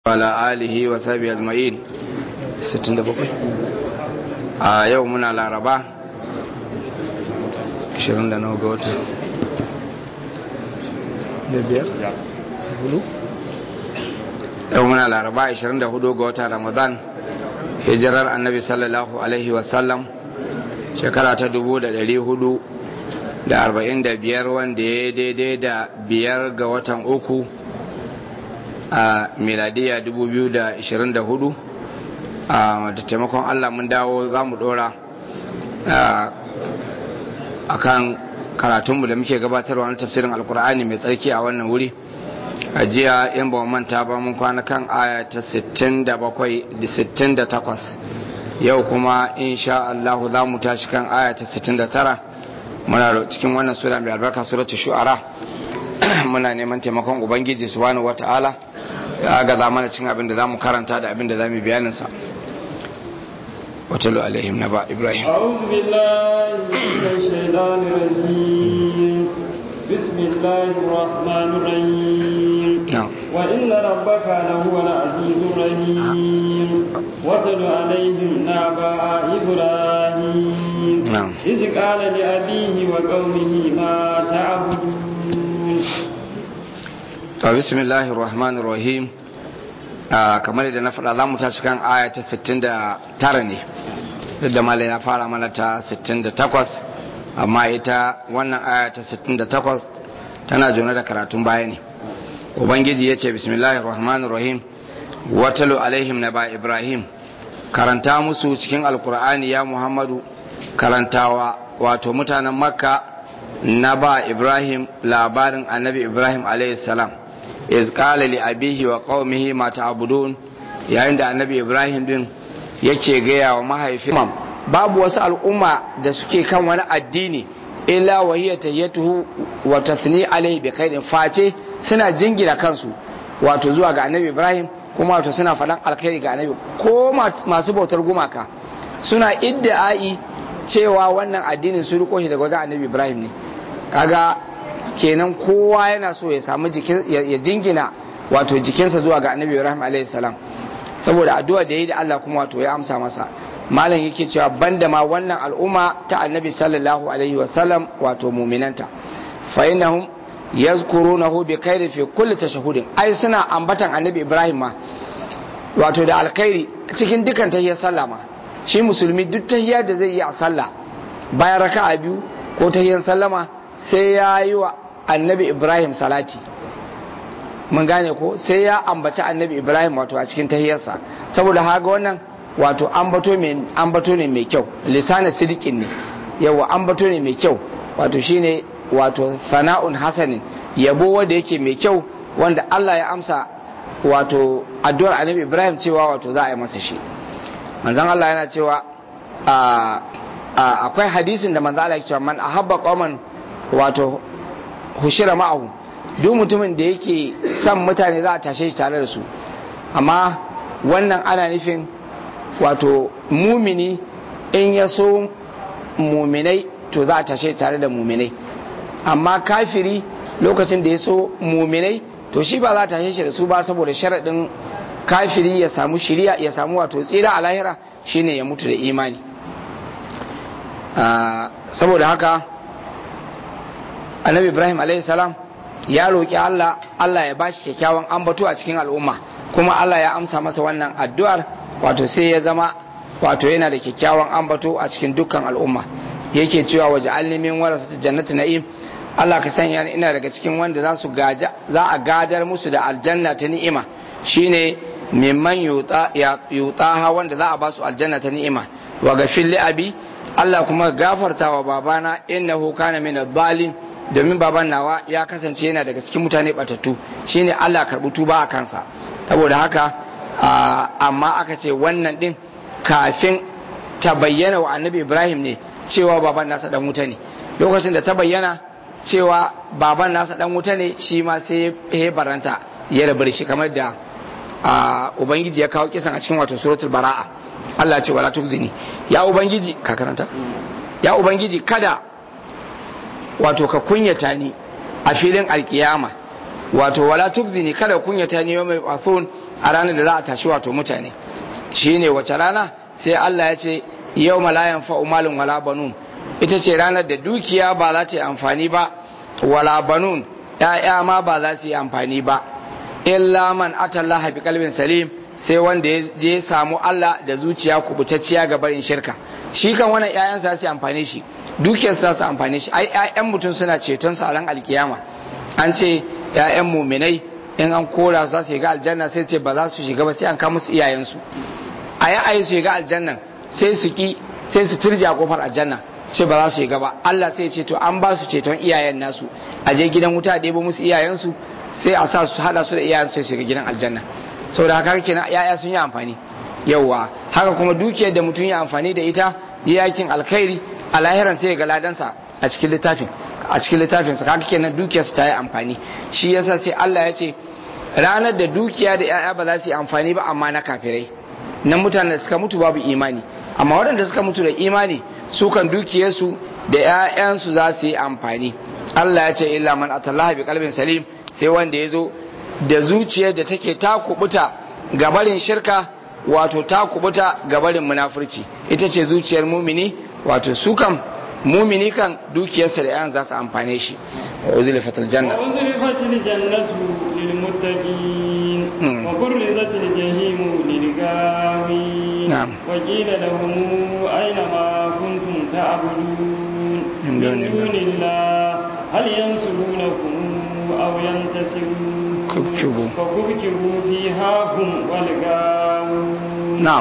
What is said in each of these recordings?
wala alihi wa sabi azma'in 67 a yau muna laraba 29 ga wata da biyar hudu yau muna laraba 24 ga wata ramadan hijirar annabi sallallahu alaihi wasallam shekara ta 400 da arba'in da biyar wanda ya daidai da biyar ga watan uku a miladiya 2024 a da taimakon allah mun dawo za mu dora a kan karatunmu da muke gabatarwa na tafsirin alkur'ani mai tsarki a wannan wuri a jiya yan ba manta ba mun kwana kan aya ta 68 yau kuma insha Allah za mu tashi kan aya ta 69 muna cikin wannan sura mai albarka suratu shu'ara muna neman taimakon ubangiji subhanahu wata'ala ya ga za mana cin abin da za mu karanta da abin da za mu bayanin sa watalu alaihim na ba ibrahim أعوذ بالله من الشيطان الرجيم بسم الله الرحمن الرحيم نعم وإن ربك لهو العزيز الرحيم واتل عليهم نبأ إبراهيم نعم. إذ قال لأبيه وقومه ما تعبدون to bismillahir rahmanir rahim Ah, kamar yadda na faɗa za mu tashi kan aya ta 69 ne duk da malai ya fara mana ta 68 amma ita wannan aya ta 68 tana jona da karatun baya ne ubangiji ya ce bismillahir rahmanir rahim watalu alaihim na ba ibrahim karanta musu cikin alkur'ani ya muhammadu karantawa wato mutanen makka na ba ibrahim labarin annabi ibrahim alaihi salam iz qala li abihi wa qaumihi ma ta'budun yayin da annabi ibrahim din yake gaya wa mahaifin babu wasu al'umma da suke kan wani addini illa wa hiya tayyatuhu wa tathni alaihi bi khairin face suna jingina kansu wato zuwa ga annabi ibrahim kuma wato suna faɗan alkhairi ga annabi ko masu bautar gumaka suna idda'i cewa wannan addinin su riko shi daga wajen annabi ibrahim ne kaga kenan kowa yana so ya samu jikin ya jingina wato jikinsa zuwa ga annabi ibrahim alaihi salam saboda addu'a da yi da Allah kuma wato ya amsa masa malam yake cewa banda ma wannan al'umma ta annabi sallallahu alaihi wasallam wato muminanta fa innahum yazkurunahu bi khairi fi kulli tashahhudin ai suna ambatan annabi ibrahim ma wato da alkhairi cikin dukan tahiyyar sallah ma shi musulmi duk tahiyyar da zai yi a sallah bayan raka'a biyu ko tahiyyar sallama sai ya yi wa annabi ibrahim salati mun gane ko sai ya ambaci annabi ibrahim wato a cikin tahiyarsa saboda haga wannan wato ambato mai ambato ne mai kyau lisanin sidikin ne yawa ambato ne mai kyau wato shine wato sana'un hasanin yabo wanda yake mai kyau wanda Allah ya amsa wato addu'ar annabi ibrahim cewa wato za a yi masa shi manzon Allah yana cewa akwai hadisin da manzon Allah ya cewa man ahabba qauman wato hushira ma'ahu duk mutumin da yake son mutane za a tashe shi tare da su amma wannan ana nufin wato mumini in ya so muminai to za a tashe tare da muminai amma kafiri lokacin da ya so muminai to shi ba za a tashe shi da su ba saboda sharaɗin kafiri ya samu shiriya ya samu wato tsira a lahira shine ya mutu da imani saboda haka annabi ibrahim alaihi salam ya roƙi allah allah ya bashi kyakkyawan ambato a cikin al'umma kuma allah ya amsa masa wannan addu'ar wato sai ya zama wato yana da kyakkyawan ambato a cikin dukkan al'umma yake cewa waje alnimin warasa jannati na'im allah ka sanya ni ina daga cikin wanda za su gaja za a gadar musu da aljanna ta ni'ima shine mimman yutaha wanda za a ba su aljanna ta ni'ima wa gafil li abi allah kuma gafarta wa babana innahu kana min adh domin baban nawa ya kasance yana daga cikin mutane batattu shine Allah karɓi tuba a kansa saboda haka amma aka ce wannan din kafin ta bayyana wa annabi Ibrahim ne cewa baban nasa dan wuta ne lokacin da ta bayyana cewa baban nasa dan wuta ne shi ma sai ya baranta ya rabar shi kamar da ubangiji ya kawo kisan a cikin wato suratul bara'a Allah ce wala tukzini ya ubangiji ka karanta ya ubangiji kada wato ka kunyata ni a filin alkiyama wato wala tukzini kada kunyata ni yawmal bathun a ranar da za a tashi wato mutane shine wace rana sai Allah ya ce yau malayan fa'umalin wala banun ita ce ranar da dukiya ba za ta yi amfani ba wala banun ‘ya'ya ma ba za su yi amfani ba illa man atallaha bi kalbin salim sai wanda ya je samu Allah da zuciya kubutacciya ga barin shirka shi kan wannan ‘ya'yan sa su amfani shi dukiyar sa su amfani shi ai ‘ya'yan mutum suna ceton sa ran alkiyama an ce ‘ya'yan muminai in an kora su za su shiga aljanna sai ce ba za su shiga ba sai an kawo musu iyayensu a yi ayi su shiga aljannan sai su ki sai su turje a kofar aljanna ce ba za su shiga ba Allah sai ce to an ba su ceton iyayen nasu a je gidan wuta a ɗebo musu iyayensu sai a sa su hada su da iyayensu sai shiga gidan aljanna saboda haka kenan yaya sun yi amfani yauwa haka kuma dukiyar da mutum ya amfani da ita yakin alkhairi a lahiran sai ga ladansa a cikin littafin a cikin littafin sa haka kenan dukiyarsa ta yi amfani shi yasa sai Allah ya ce ranar da dukiya da yaya ba za su yi amfani ba amma na kafirai nan mutanen da suka mutu babu imani amma waɗanda suka mutu da imani su kan dukiyarsu da 'ya'yansu za su yi amfani Allah ya ce illa man atallaha bi qalbin salim sai wanda ya zo da zuciyar da take ta kubuta gabarin shirka wato ta kubuta gabarin munafurci ita ce zuciyar mumini wato su kan mumini kan dukiyarsa da 'ya'yan za su amfane shi wa uzlifatul janna وأزلفت الجنة للمتقين وبرزت الجحيم للغاوين نعم. وقيل لهم أين ما كنتم تعبدون من دون من دون الله هل ينصرونكم أو ينتصرون كبكبوا. فكبكبوا فيها هم والغاوون na'am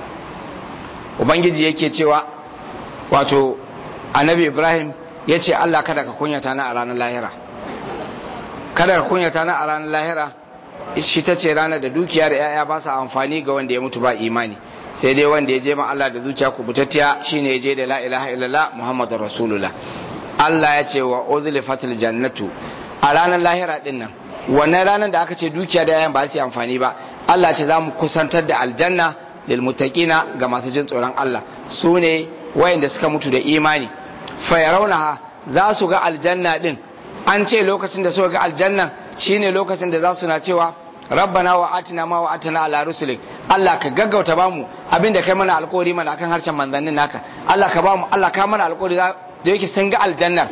ubangiji yake cewa wato annabi ibrahim ya ce allah kada ka kunyata na a ranar lahira kada ka kunyata na a ranar lahira shi ta ce ranar da dukiya da 'ya'ya ba sa amfani ga wanda ya mutu ba imani sai dai wanda ya je ma allah da zuciya kubutattiya shine ya je da la ilaha illallah muhammadur rasulullah allah ya ce wa uzlifatil jannatu a ranar lahira din nan wannan ranar da aka ce dukiya da 'ya'yan ba su yi amfani ba allah ce za mu kusantar da aljanna lilmuttaqina ga masu jin tsoron Allah su ne wayanda suka mutu da imani fa yarawnaha za su ga aljanna din an ce lokacin da suka ga aljannan shine lokacin da za su na cewa rabbana wa atina ma wa atina ala rusulik Allah ka gaggauta bamu abinda kai mana alƙawari mana akan harshen manzannin naka Allah ka bamu Allah ka mana alƙawari da yake sun ga aljannar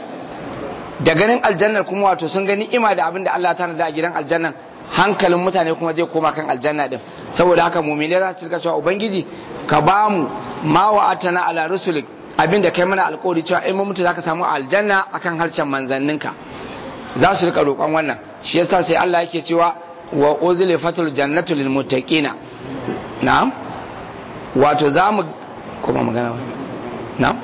da ganin aljannar kuma wato sun ga ni'ima da abinda Allah ta da a gidan aljannan hankalin mutane kuma zai koma kan aljanna din saboda haka mumine za su rika cewa ubangiji ka ba mu ma wa atana ala rusulik abinda kai mana alƙawari cewa in mun mutu zaka samu aljanna akan harshen manzanninka za su rika roƙon wannan shi yasa sai Allah yake cewa wa uzlifatul jannatu lil muttaqina na'am wato za mu kuma magana ba na'am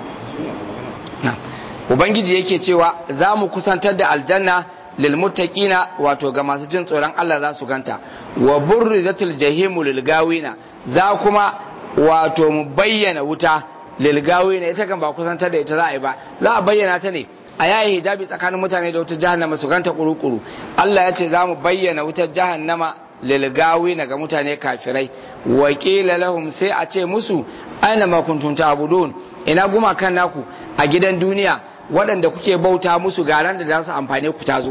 na'am ubangiji yake cewa za mu kusantar da aljanna lilmuttaqina wato ga masu jin tsoron Allah za su ganta wa burrizatil jahimu lilgawina za kuma wato mu bayyana wuta lilgawina ita kan ba kusantar da ita za a yi ba za a bayyana ta ne a yayi hijabi tsakanin mutane da wutar jahannama su ganta kuru-kuru Allah ya ce za mu bayyana wutar jahannama lilgawina ga mutane kafirai wa qila lahum sai a ce musu aina ma kuntum ta'budun ina gumakan naku a gidan duniya waɗanda kuke bauta musu garan da za su amfane ku tazo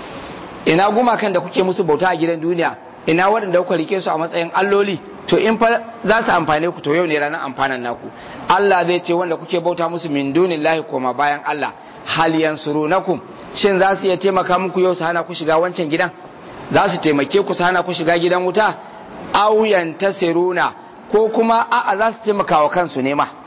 ina gumakan da kuke musu bauta a gidan duniya ina waɗanda kuka rike su a matsayin alloli to in fa za su amfane ku to yau ne ranar amfanan naku Allah zai ce wanda kuke bauta musu min dunillahi koma bayan Allah hal yansurunakum shin za su iya taimaka muku yau su hana ku shiga wancan gidan za su taimake ku su hana ku shiga gidan wuta aw yantasiruna ko kuma a'a za su taimaka wa kansu ne ma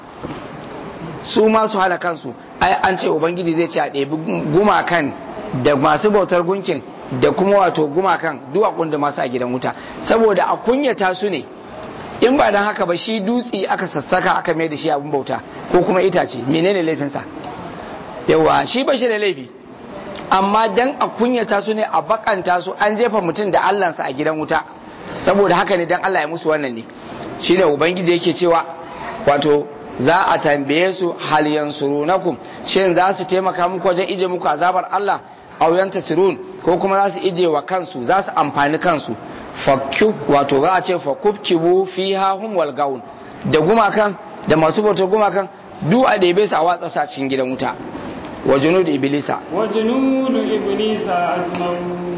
su ma su hana kansu ai an ce ubangiji zai ce a ɗebi gumakan da masu bautar gunkin da kuma wato gumakan duwakun da masu a gidan wuta saboda a kunyata su ne in ba don haka ba shi dutse aka sassaka aka mai da shi abin bauta ko kuma itace menene laifinsa yawa shi ba shi da laifi amma dan a kunyata su ne a bakanta su an jefa mutum da allansa a gidan wuta saboda haka ne dan Allah ya musu wannan ne shine ubangiji yake cewa wato za a tambaye su hal yansurunakum shin za su taimaka muku wajen ije muku azabar Allah aw yantasirun ko kuma za su ije wa kansu za su amfani kansu fakku wato za a ce fakubkibu fiha hum wal gaun da gumakan da masu bautar gumakan duk a ɗebe su a watsa su a cikin gidan wuta wa junud iblisa wa junud iblisa ajmaun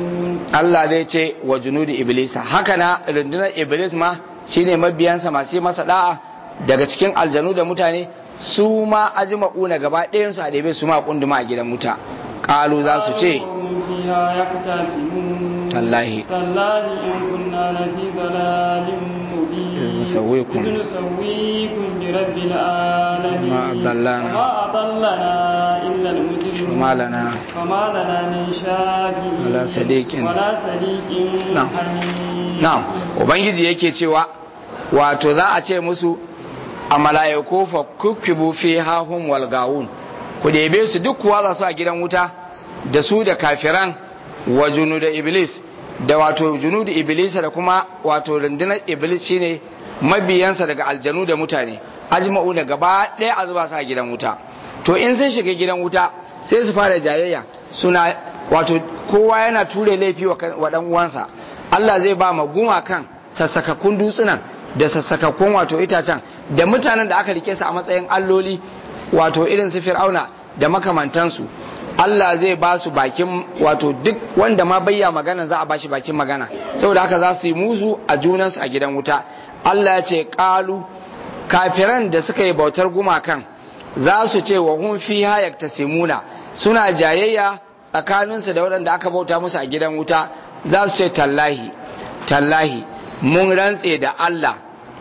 Allah zai ce wa junudi iblis haka na rundunar iblis ma shine mabiyansa masu yi masa da'a daga cikin aljanu da mutane su ma ajma'una gaba ɗayan su a ɗebe su ma kunduma a gidan wuta qalu za su ce هم فيها يختصمون tallahi تالله إن كنا لفي ضلال مبين إذ نسويكم. إذ نسويكم برب العالمين وما أضلنا. وما أضلنا إلا المجرمون وما لنا فما لنا من شافعين ولا صديق. ولا صديق نعم. حميم na'am ubangiji yake cewa wato za a ce musu a mala'iku fa kukkibu fi hahum wal gawun ku ɗebe su duk kuwa za su a gidan wuta da su da kafiran wa da iblis da wato junudu iblis da kuma wato rundunar iblis shine mabiyansa daga aljanu da mutane ajma'u da gaba ɗaya a zuba su a gidan wuta to in sun shiga gidan wuta sai su fara jayayya suna wato kowa yana ture laifi wa kan- wa dan uwansa Allah zai ba ma gumakan sassakakkun dutsunan da sassakakkun wato itacen da mutanen da aka rike su a matsayin alloli wato irin su fir'auna da makamantansu Allah zai ba su bakin wato duk wanda ma bayya magana za a bashi bakin magana saboda haka za su yi musu a junansu a gidan wuta Allah ya ce kalu kafiran da suka yi bautar gumakan za su ce wa hun fiha yaktasimuna suna jayayya tsakaninsu da waɗanda aka bauta musu a gidan wuta za su ce tallahi tallahi mun rantse da Allah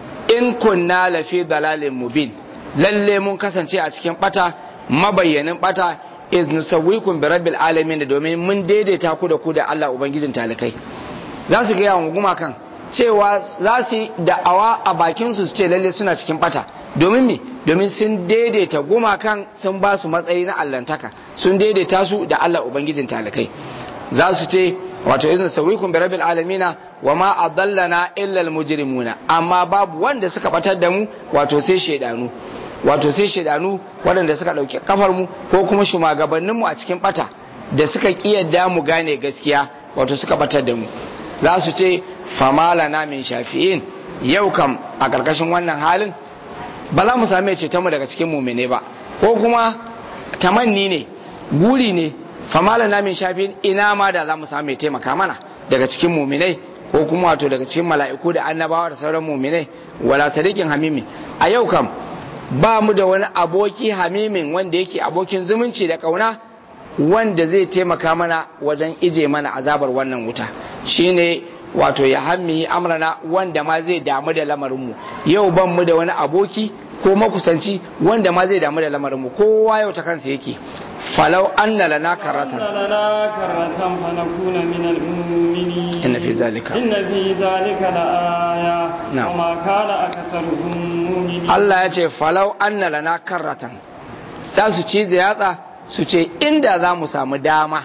in kunna lafi dalalin mubin lalle mun kasance a cikin bata mabayyanin bata iz nusawwikum bi rabbil alamin da domin mun daidaita ku da ku da Allah ubangijin talikai za su ga yawan gumakan cewa za su yi da'awa a bakin su su ce lalle suna cikin bata domin me domin sun daidaita gumakan sun ba su matsayi na allantaka sun daidaita su da Allah ubangijin talikai za su ce wato izin sawikum bi rabbil alamina wa ma adallana illa almujrimuna amma babu wanda suka batar da mu wato sai shedanu wato sai shedanu waɗanda suka ɗauki kafar mu ko kuma shugabannin mu a cikin bata da suka kiyarda mu gane gaskiya wato suka batar da mu za su ce famalana min shafi'in yau kam a ƙarƙashin wannan halin ba za mu same ceton mu daga cikin mumine ba ko kuma tamanni ne guri ne famala na min shafin ina ma da za mu samu mai taimaka mana daga cikin muminai ko kuma wato daga cikin mala'iku da annabawa da sauran muminai wala sadiqin hamimi a yau kam ba mu da wani aboki hamimin wanda yake abokin zumunci da kauna wanda zai taimaka mana wajen ije mana azabar wannan wuta shine wato ya hammihi amrana wanda ma zai damu da lamarinmu yau ban mu da wani aboki ko makusanci wanda ma zai damu da lamarinmu kowa yau ta kansa yake falau anna lana karatan أن لنا كرة فنكون من المؤمنين إن في ذلك. إن في ذلك لآية نعم. وما كان أكثرهم مؤمنين Allah ya ce falau anna lana karratan za su cize yatsa su ce inda za mu samu dama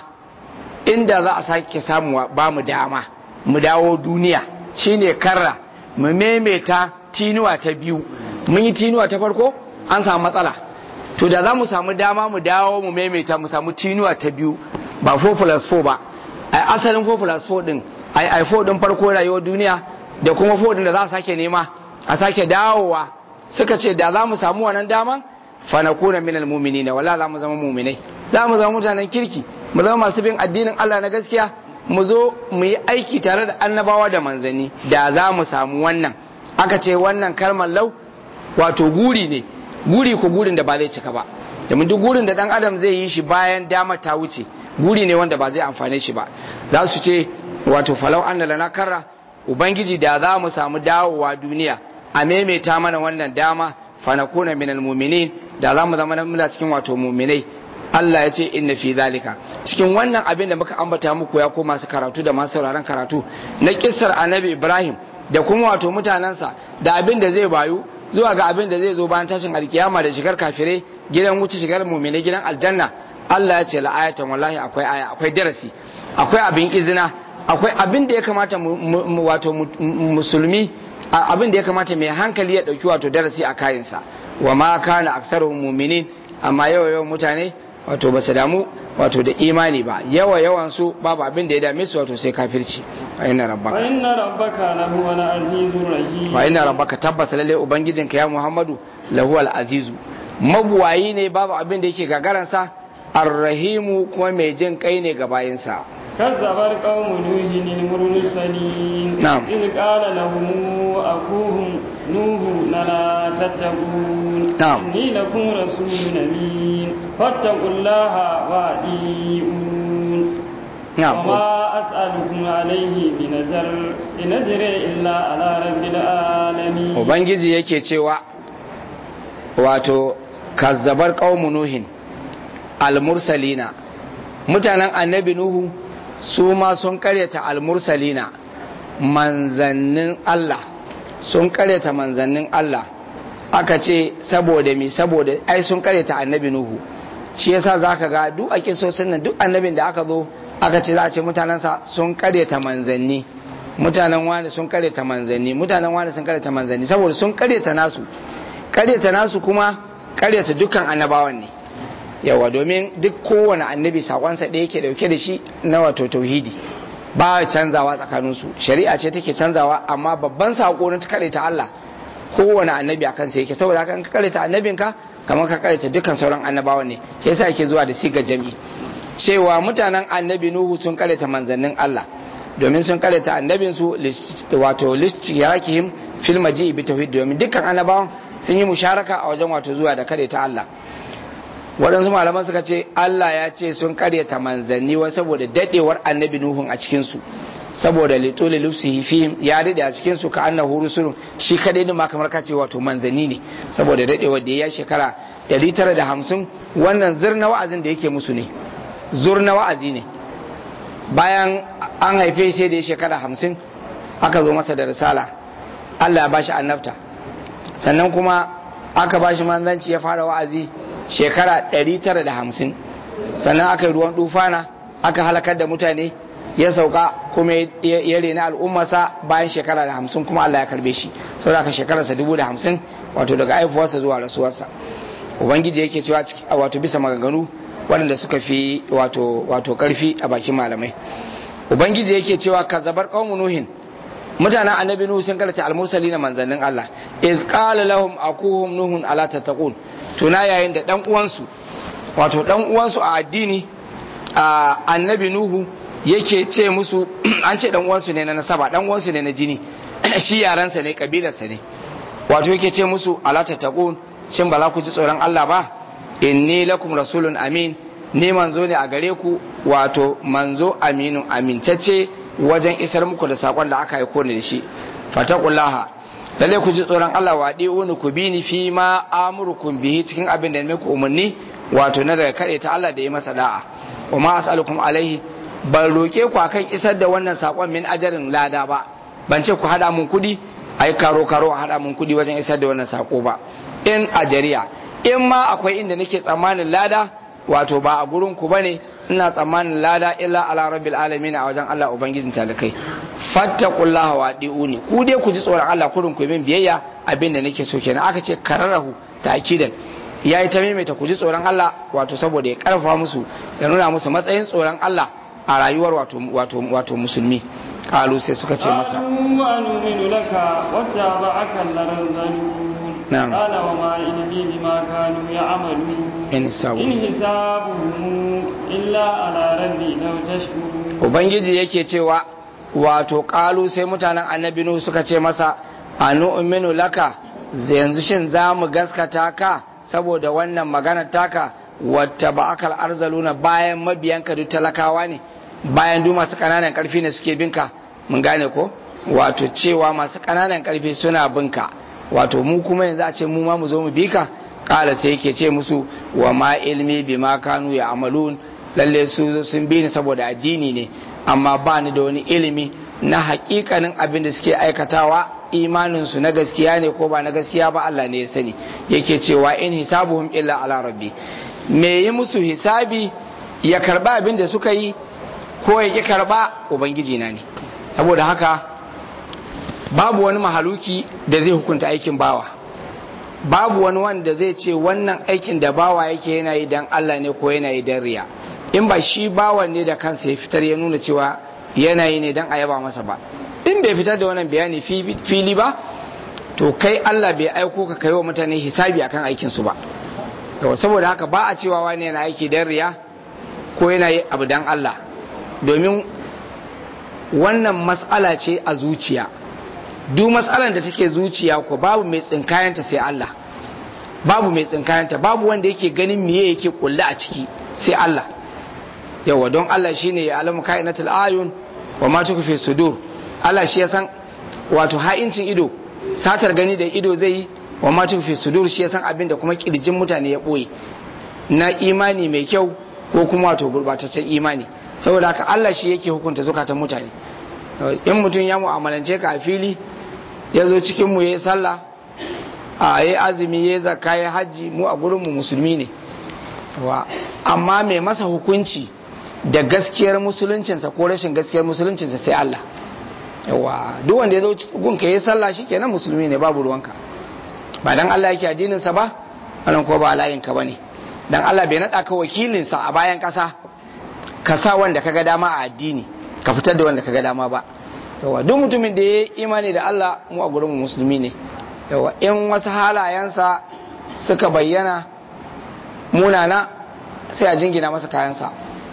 inda za a sake samu ba mu dama mu dawo duniya shine karra mu memeta tinuwa ta biyu mun yi tinuwa ta farko an samu matsala to da za mu samu dama mu dawo mu memeta mu samu tinuwa ta biyu ba 4 plus 4 ba a asalin 4 plus 4 din ai ai 4 din farko rayuwar duniya da kuma 4 din da za a sake nema a sake dawowa suka ce da za mu samu wannan daman fa nakuna minal mu'minina wala za mu zama mu'minai za mu zama mutanen kirki mu zama masu bin addinin Allah na gaskiya mu zo mu yi aiki tare da annabawa da manzanni da za mu samu wannan aka ce wannan kalmar lau wato guri ne guri ko gurin da ba zai cika ba domin duk gurin da dan adam zai yi shi bayan damar ta wuce guri ne wanda ba zai amfane shi ba za su ce wato falau anna lana karra ubangiji da za mu samu dawowa duniya a maimaita mana wannan dama fanakuna minal mu'minin da za mu zama muna cikin wato mu'minai Allah ya ce inna fi zalika cikin wannan abin da muka ambata muku ya koma su karatu da masu sauraron karatu na kissar annabi Ibrahim da kuma wato mutanensa da abin da zai bayu zuwa ga abin da zai zo bayan tashin alkiyama da shigar kafirai gidan wuce shigar mu'minai gidan aljanna Allah ya ce la ayatan wallahi akwai aya akwai darasi akwai abin izina akwai abin da ya kamata wato musulmi abin da ya kamata mai hankali ya dauki wato darasi a kayansa wa ma kana aksaruhum mu'minin amma yawa yawan mutane wato ba su damu wato da imani ba yawa yawan su babu abin da ya dame su wato sai kafirci wa inna rabbaka wa inna rabbaka lahu wal azizur rahim wa inna rabbaka tabbas lalle ubangijinka ya muhammadu lahu al azizu mabuwayi ne babu abin da yake gagaransa arrahimu kuma mai jin kai ne ga bayinsa كذب قوم نوح المرسلين نعم. إذ قال لهم أخوهم نوح لا تتقون نعم. إني لكم رسول أمين فاتقوا الله وأطيعون na'am وما أسألكم عليه من أجر إن أجري إلا على رب العالمين ubangiji yake cewa wato kazzabar qaumu nuhin almursalina mutanen annabi nuhu su ma sun karyata almursalina manzannin Allah sun karyata manzannin Allah aka ce saboda mi saboda ai sun karyata annabi nuhu shi yasa zaka ga duk a kisosin nan duk annabin da aka zo aka ce za a ce mutanensa sun karyata manzanni mutanen wani sun karyata manzanni mutanen wani sun karyata manzanni saboda sun karyata nasu karyata nasu kuma karyata dukkan annabawan ne yawa domin duk kowane annabi sakonsa ɗaya yake dauke da shi na wato tauhidi ba canzawa tsakaninsu shari'a ce take canzawa amma babban sako na karyata Allah kowane annabi a kansa yake saboda haka in ka karyata annabinka kamar ka karyata dukkan sauran annabawan ne yasa yake zuwa da sigar jami'i cewa mutanen annabi nuhu sun karyata manzannin Allah domin sun karyata annabinsu wato lishtiyakihim fil maji'i bi tauhid domin dukkan annabawan sun yi musharaka a wajen wato zuwa da karyata Allah waɗansu malaman suka ce Allah ya ce sun karyata manzanni wa saboda dadewar annabi nuhun a cikin su saboda litoli lufsihi fihim ya dade a cikin su ka annahu rusulun shi kadai din ma kamar kace wato manzanni ne saboda dadewar da ya shekara 950 wannan zurna wa'azin da yake musu ne zurna wa'azi ne bayan an haife sai da ya shekara hamsin aka zo masa da risala Allah ya bashi annabta sannan kuma aka bashi manzanci ya fara wa'azi shekara 950 sannan aka yi ruwan dufana aka halakar da mutane ya sauka kuma ya rena al'ummarsa bayan shekara da hamsin kuma Allah ya karbe shi saboda aka shekararsa dubu da hamsin wato daga haifuwarsa zuwa rasuwarsa ubangiji yake cewa wato bisa maganganu waɗanda suka fi wato wato karfi a bakin malamai ubangiji yake cewa kazabar qaumu nuhin mutanen annabi nuhu sun karanta almursali na manzannin Allah iz qala lahum akuhum nuhun ala tattaqun tuna yayin da dan uwansu wato dan uwansu a addini a annabi nuhu yake ce musu an ce dan uwansu ne na nasaba dan uwansu ne na jini shi yaransa ne kabilarsa ne wato yake ce musu ala tattaqun shin ba za ku ji tsoron Allah ba inni lakum rasulun amin ni manzo ne a gare ku wato manzo aminu amintacce wajen isar muku da sakon da aka aiko ni da shi fataqullaha lalle ku ji tsoron Allah wa di'uni ku bi ni fi ma amurukum bihi cikin abin da muku umarni wato na daga kare ta Allah da ya masa da'a wa ma as'alukum alaihi ban roke ku akan isar da wannan sakon min ajarin lada ba ban ce ku hada mun kudi ai karo karo a hada mun kudi wajen isar da wannan sako ba in ajariya in ma akwai inda nake tsammanin lada wato ba a gurin ku bane ina tsammanin lada illa ala rabbil alamin a wajen Allah ubangijin talakai fattaqullaha wa diuni ku dai ku ji tsoron Allah kurin ku min biyayya abin da nake so kenan aka ce kararahu ta'kidan yayi ta maimaita ku ji tsoron Allah wato saboda ya karfafa musu ya nuna musu matsayin tsoron Allah a rayuwar wato wato wato musulmi kalu sai suka ce masa وأنؤمن لك واتبعك الأرذلون نعم. قال وما علمي بما كانوا يعملون in sabu إن حسابهم إلا على ربي لو تشكرون ubangiji yake cewa wato kalu sai mutanen annabi nuhu suka ce masa anu'minu laka yanzu shin za mu gaskata ka saboda wannan magana taka wata ba'akal arzaluna bayan mabiyanka duk talakawa ne bayan duk masu kananan karfi ne suke binka mun gane ko wato cewa masu kananan karfi suna binka wato mu kuma yanzu a ce mu ma mu zo mu bi ka kala sai yake ce musu wa ma ilmi bima kanu ya amalun lalle su sun bi ni saboda addini ne amma ba ni da wani ilimi na hakikanin abin da suke aikatawa imaninsu na gaskiya ne ko ba na gaskiya ba Allah ne ya sani yake cewa in hisabuhum illa ala rabbi me yi musu hisabi ya karba abin da suka yi ko ya ki karba ubangiji na ne saboda haka babu wani mahaluki da zai hukunta aikin bawa babu wani wanda zai ce wannan aikin da bawa yake yana yi dan Allah ne ko yana yi dan riya in ba shi bawan ne da kansa ya fitar ya nuna cewa yana yi ne dan a yaba masa ba in bai fitar da wannan bayani fili ba to kai Allah bai aiko ka kai wa mutane hisabi akan aikin su ba yawa saboda haka ba a cewa wani yana aiki dan riya ko yana yi abu dan Allah domin wannan mas'ala ce a zuciya duk mas'alan da take zuciya ko babu mai tsinkayanta sai Allah babu mai tsinkayanta babu wanda yake ganin miye yake kulle a ciki sai Allah yawa don Allah shine ya alamu kainatul ayun wa ma tukfi sudur Allah shi ya san wato ha'incin ido satar gani da ido zai yi wa ma tukfi sudur shi ya san abin da kuma kirjin mutane ya boye na imani mai kyau ko kuma wato gurbataccen imani saboda haka Allah shi yake hukunta zukatan mutane in mutum ya mu'amalance ka a fili ya zo cikin mu yayi sallah a yayi azumi yayi zakka yayi haji mu a gurin mu musulmi ne amma mai masa hukunci da gaskiyar musuluncinsa ko rashin gaskiyar musuluncinsa sai Allah yawa duk wanda ya zo gunka yayi sallah shikenan musulmi ne babu ruwanka ba dan Allah yake addinin sa ba wannan ko ba layin ka bane dan Allah bai nada ka wakilin sa a bayan kasa ka sa wanda kaga dama a addini ka fitar da wanda kaga dama ba yawa duk mutumin da ya imani da Allah mu a gurin musulmi ne yawa in wasu halayensa suka bayyana munana sai a jingina masa kayansa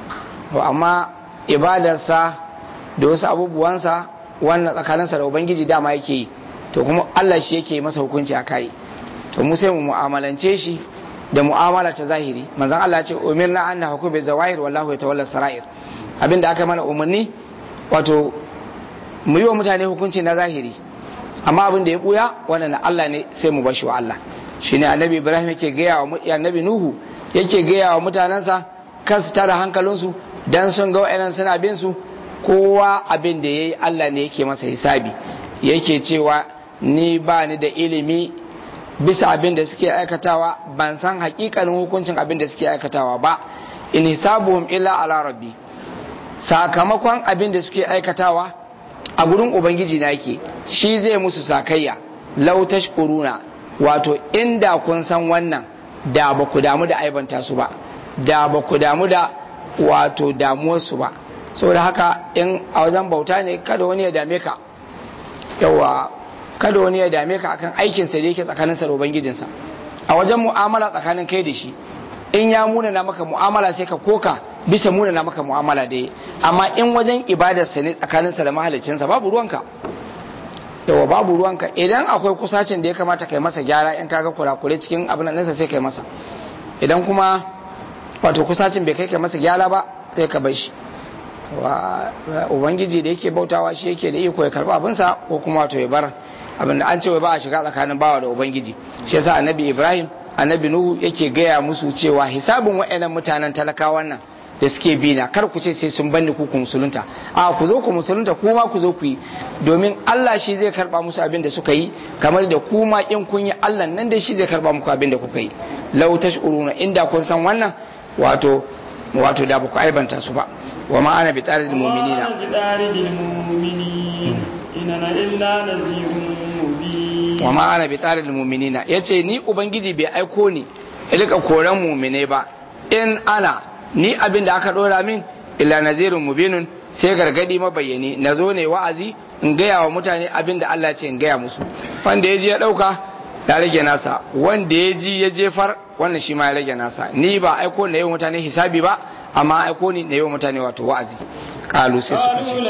amma ibadarsa da wasu abubuwansa wannan tsakaninsa da ubangiji dama yake yi to kuma Allah shi yake masa hukunci a kai to mu sai mu mu'amalance shi da mu'amala ta zahiri manzon Allah ya ce umirna an nahku bi zawahir wallahu yatawalla sarair abinda aka mana umarni wato mu yi wa mutane hukunci na zahiri amma abin da ya buya wannan Allah ne sai mu bashi wa Allah shine annabi Ibrahim yake gaya wa annabi Nuhu yake gaya wa mutanensa kan su tara hankalinsu dan sun ga wa'annan suna bin su kowa abin da yayi Allah ne yake masa hisabi yake cewa ni ba ni da ilimi bisa abin da suke aikatawa ban san hakikanin hukuncin abin da suke aikatawa ba in hisabuhum illa ala rabbi sakamakon abin da suke aikatawa a gurin ubangiji na yake shi zai musu sakayya lau tashkuruna wato inda kun san wannan da ba ku damu da aibanta su ba da ba ku damu da wato damuwarsu ba saboda haka in a wajen bauta ne kada wani ya dame ka yawa kada wani ya dame ka akan aikinsa da yake tsakaninsa da ubangijinsa a wajen mu'amala tsakanin kai da shi in ya munana maka mu'amala sai ka koka bisa munana maka mu'amala da amma in wajen ibadarsa ne tsakaninsa da mahalicinsa babu ruwanka yawa babu ruwanka idan akwai kusacin da ya kamata kai masa gyara in kaga kurakure cikin abin nan sai kai masa idan kuma wato kusacin bai kai kai masa gyara ba sai ka bar shi ubangiji da yake bautawa shi yake da iko ya karba abinsa ko kuma wato ya bar abin da an ce ba a shiga tsakanin bawa da ubangiji shi yasa annabi ibrahim annabi nuhu yake gaya musu cewa hisabin wa'annan mutanen talakawan nan da suke bi na kar ku ce sai sun banni ku ku musulunta a ku zo ku musulunta kuma ku zo ku yi domin Allah shi zai karba musu abin da suka yi kamar da kuma in kun yi Allah nan da shi zai karba muku abin da kuka yi law tashuruna inda kun san wannan wato wato da baku aibanta su ba wa ma ana bi tsarin mu'minina wa ma ana bi tsarin mu'minina yace ni ubangiji bai aiko ni ilika koran mu'mine ba in ana ni abin da aka dora min illa nazirun mubinun sai gargadi mabayyani na zo ne wa'azi in gaya wa mutane abin da Allah ce in gaya musu wanda ya ji ya dauka ya rage nasa wanda ya ji ya jefar wannan shi ma ya rage nasa ni ba aiko na yi mutane hisabi ba amma aiko ni na yi mutane wato wa'azi kalu sai suka ce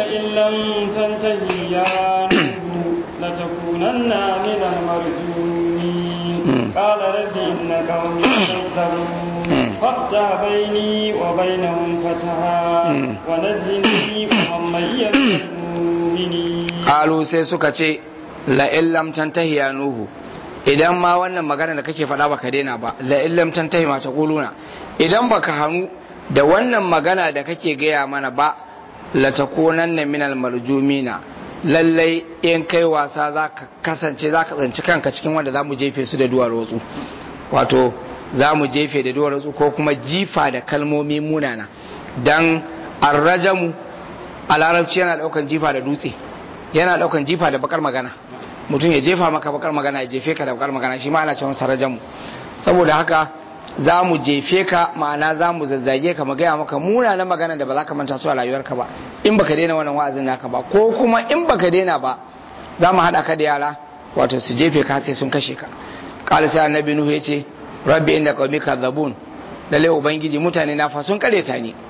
لتكونن من المرجومين قال رب إن قومي كذبون فافتح بيني وبينهم فتحا ونجني ومن معي من المؤمنين قالوا sai suka ce la illam tantahi ya nuhu idan ma wannan magana da kake faɗa baka daina ba la illam tantahi ma taquluna idan baka hannu da wannan magana da kake gaya mana ba la takunanna minal marjumina lallai in kai wasa za ka kasance za ka tsanci kanka cikin wanda za mu jefe su da duwar watsu wato za mu jefe da duwar watsu ko kuma jifa da kalmomi munana don arrajamu a larabci yana daukan jifa da dutse yana daukan jifa da bakar magana mutum ya jefa maka bakar magana ya jefe ka da bakar magana shi ma ana cewa sarrajamu saboda haka za mu jefe ka ma'ana za mu zazzage ka mu gaya maka munanan magana da ba za ka manta su a rayuwarka ba in baka daina wannan wa'azin naka ba ko kuma in baka daina ba za mu haɗa ka da yara wato su jefe ka sai sun kashe ka qala sai annabi nuhu yace rabbi inda qaumi kadzabun lalle ubangiji mutane na fa sun kareta ni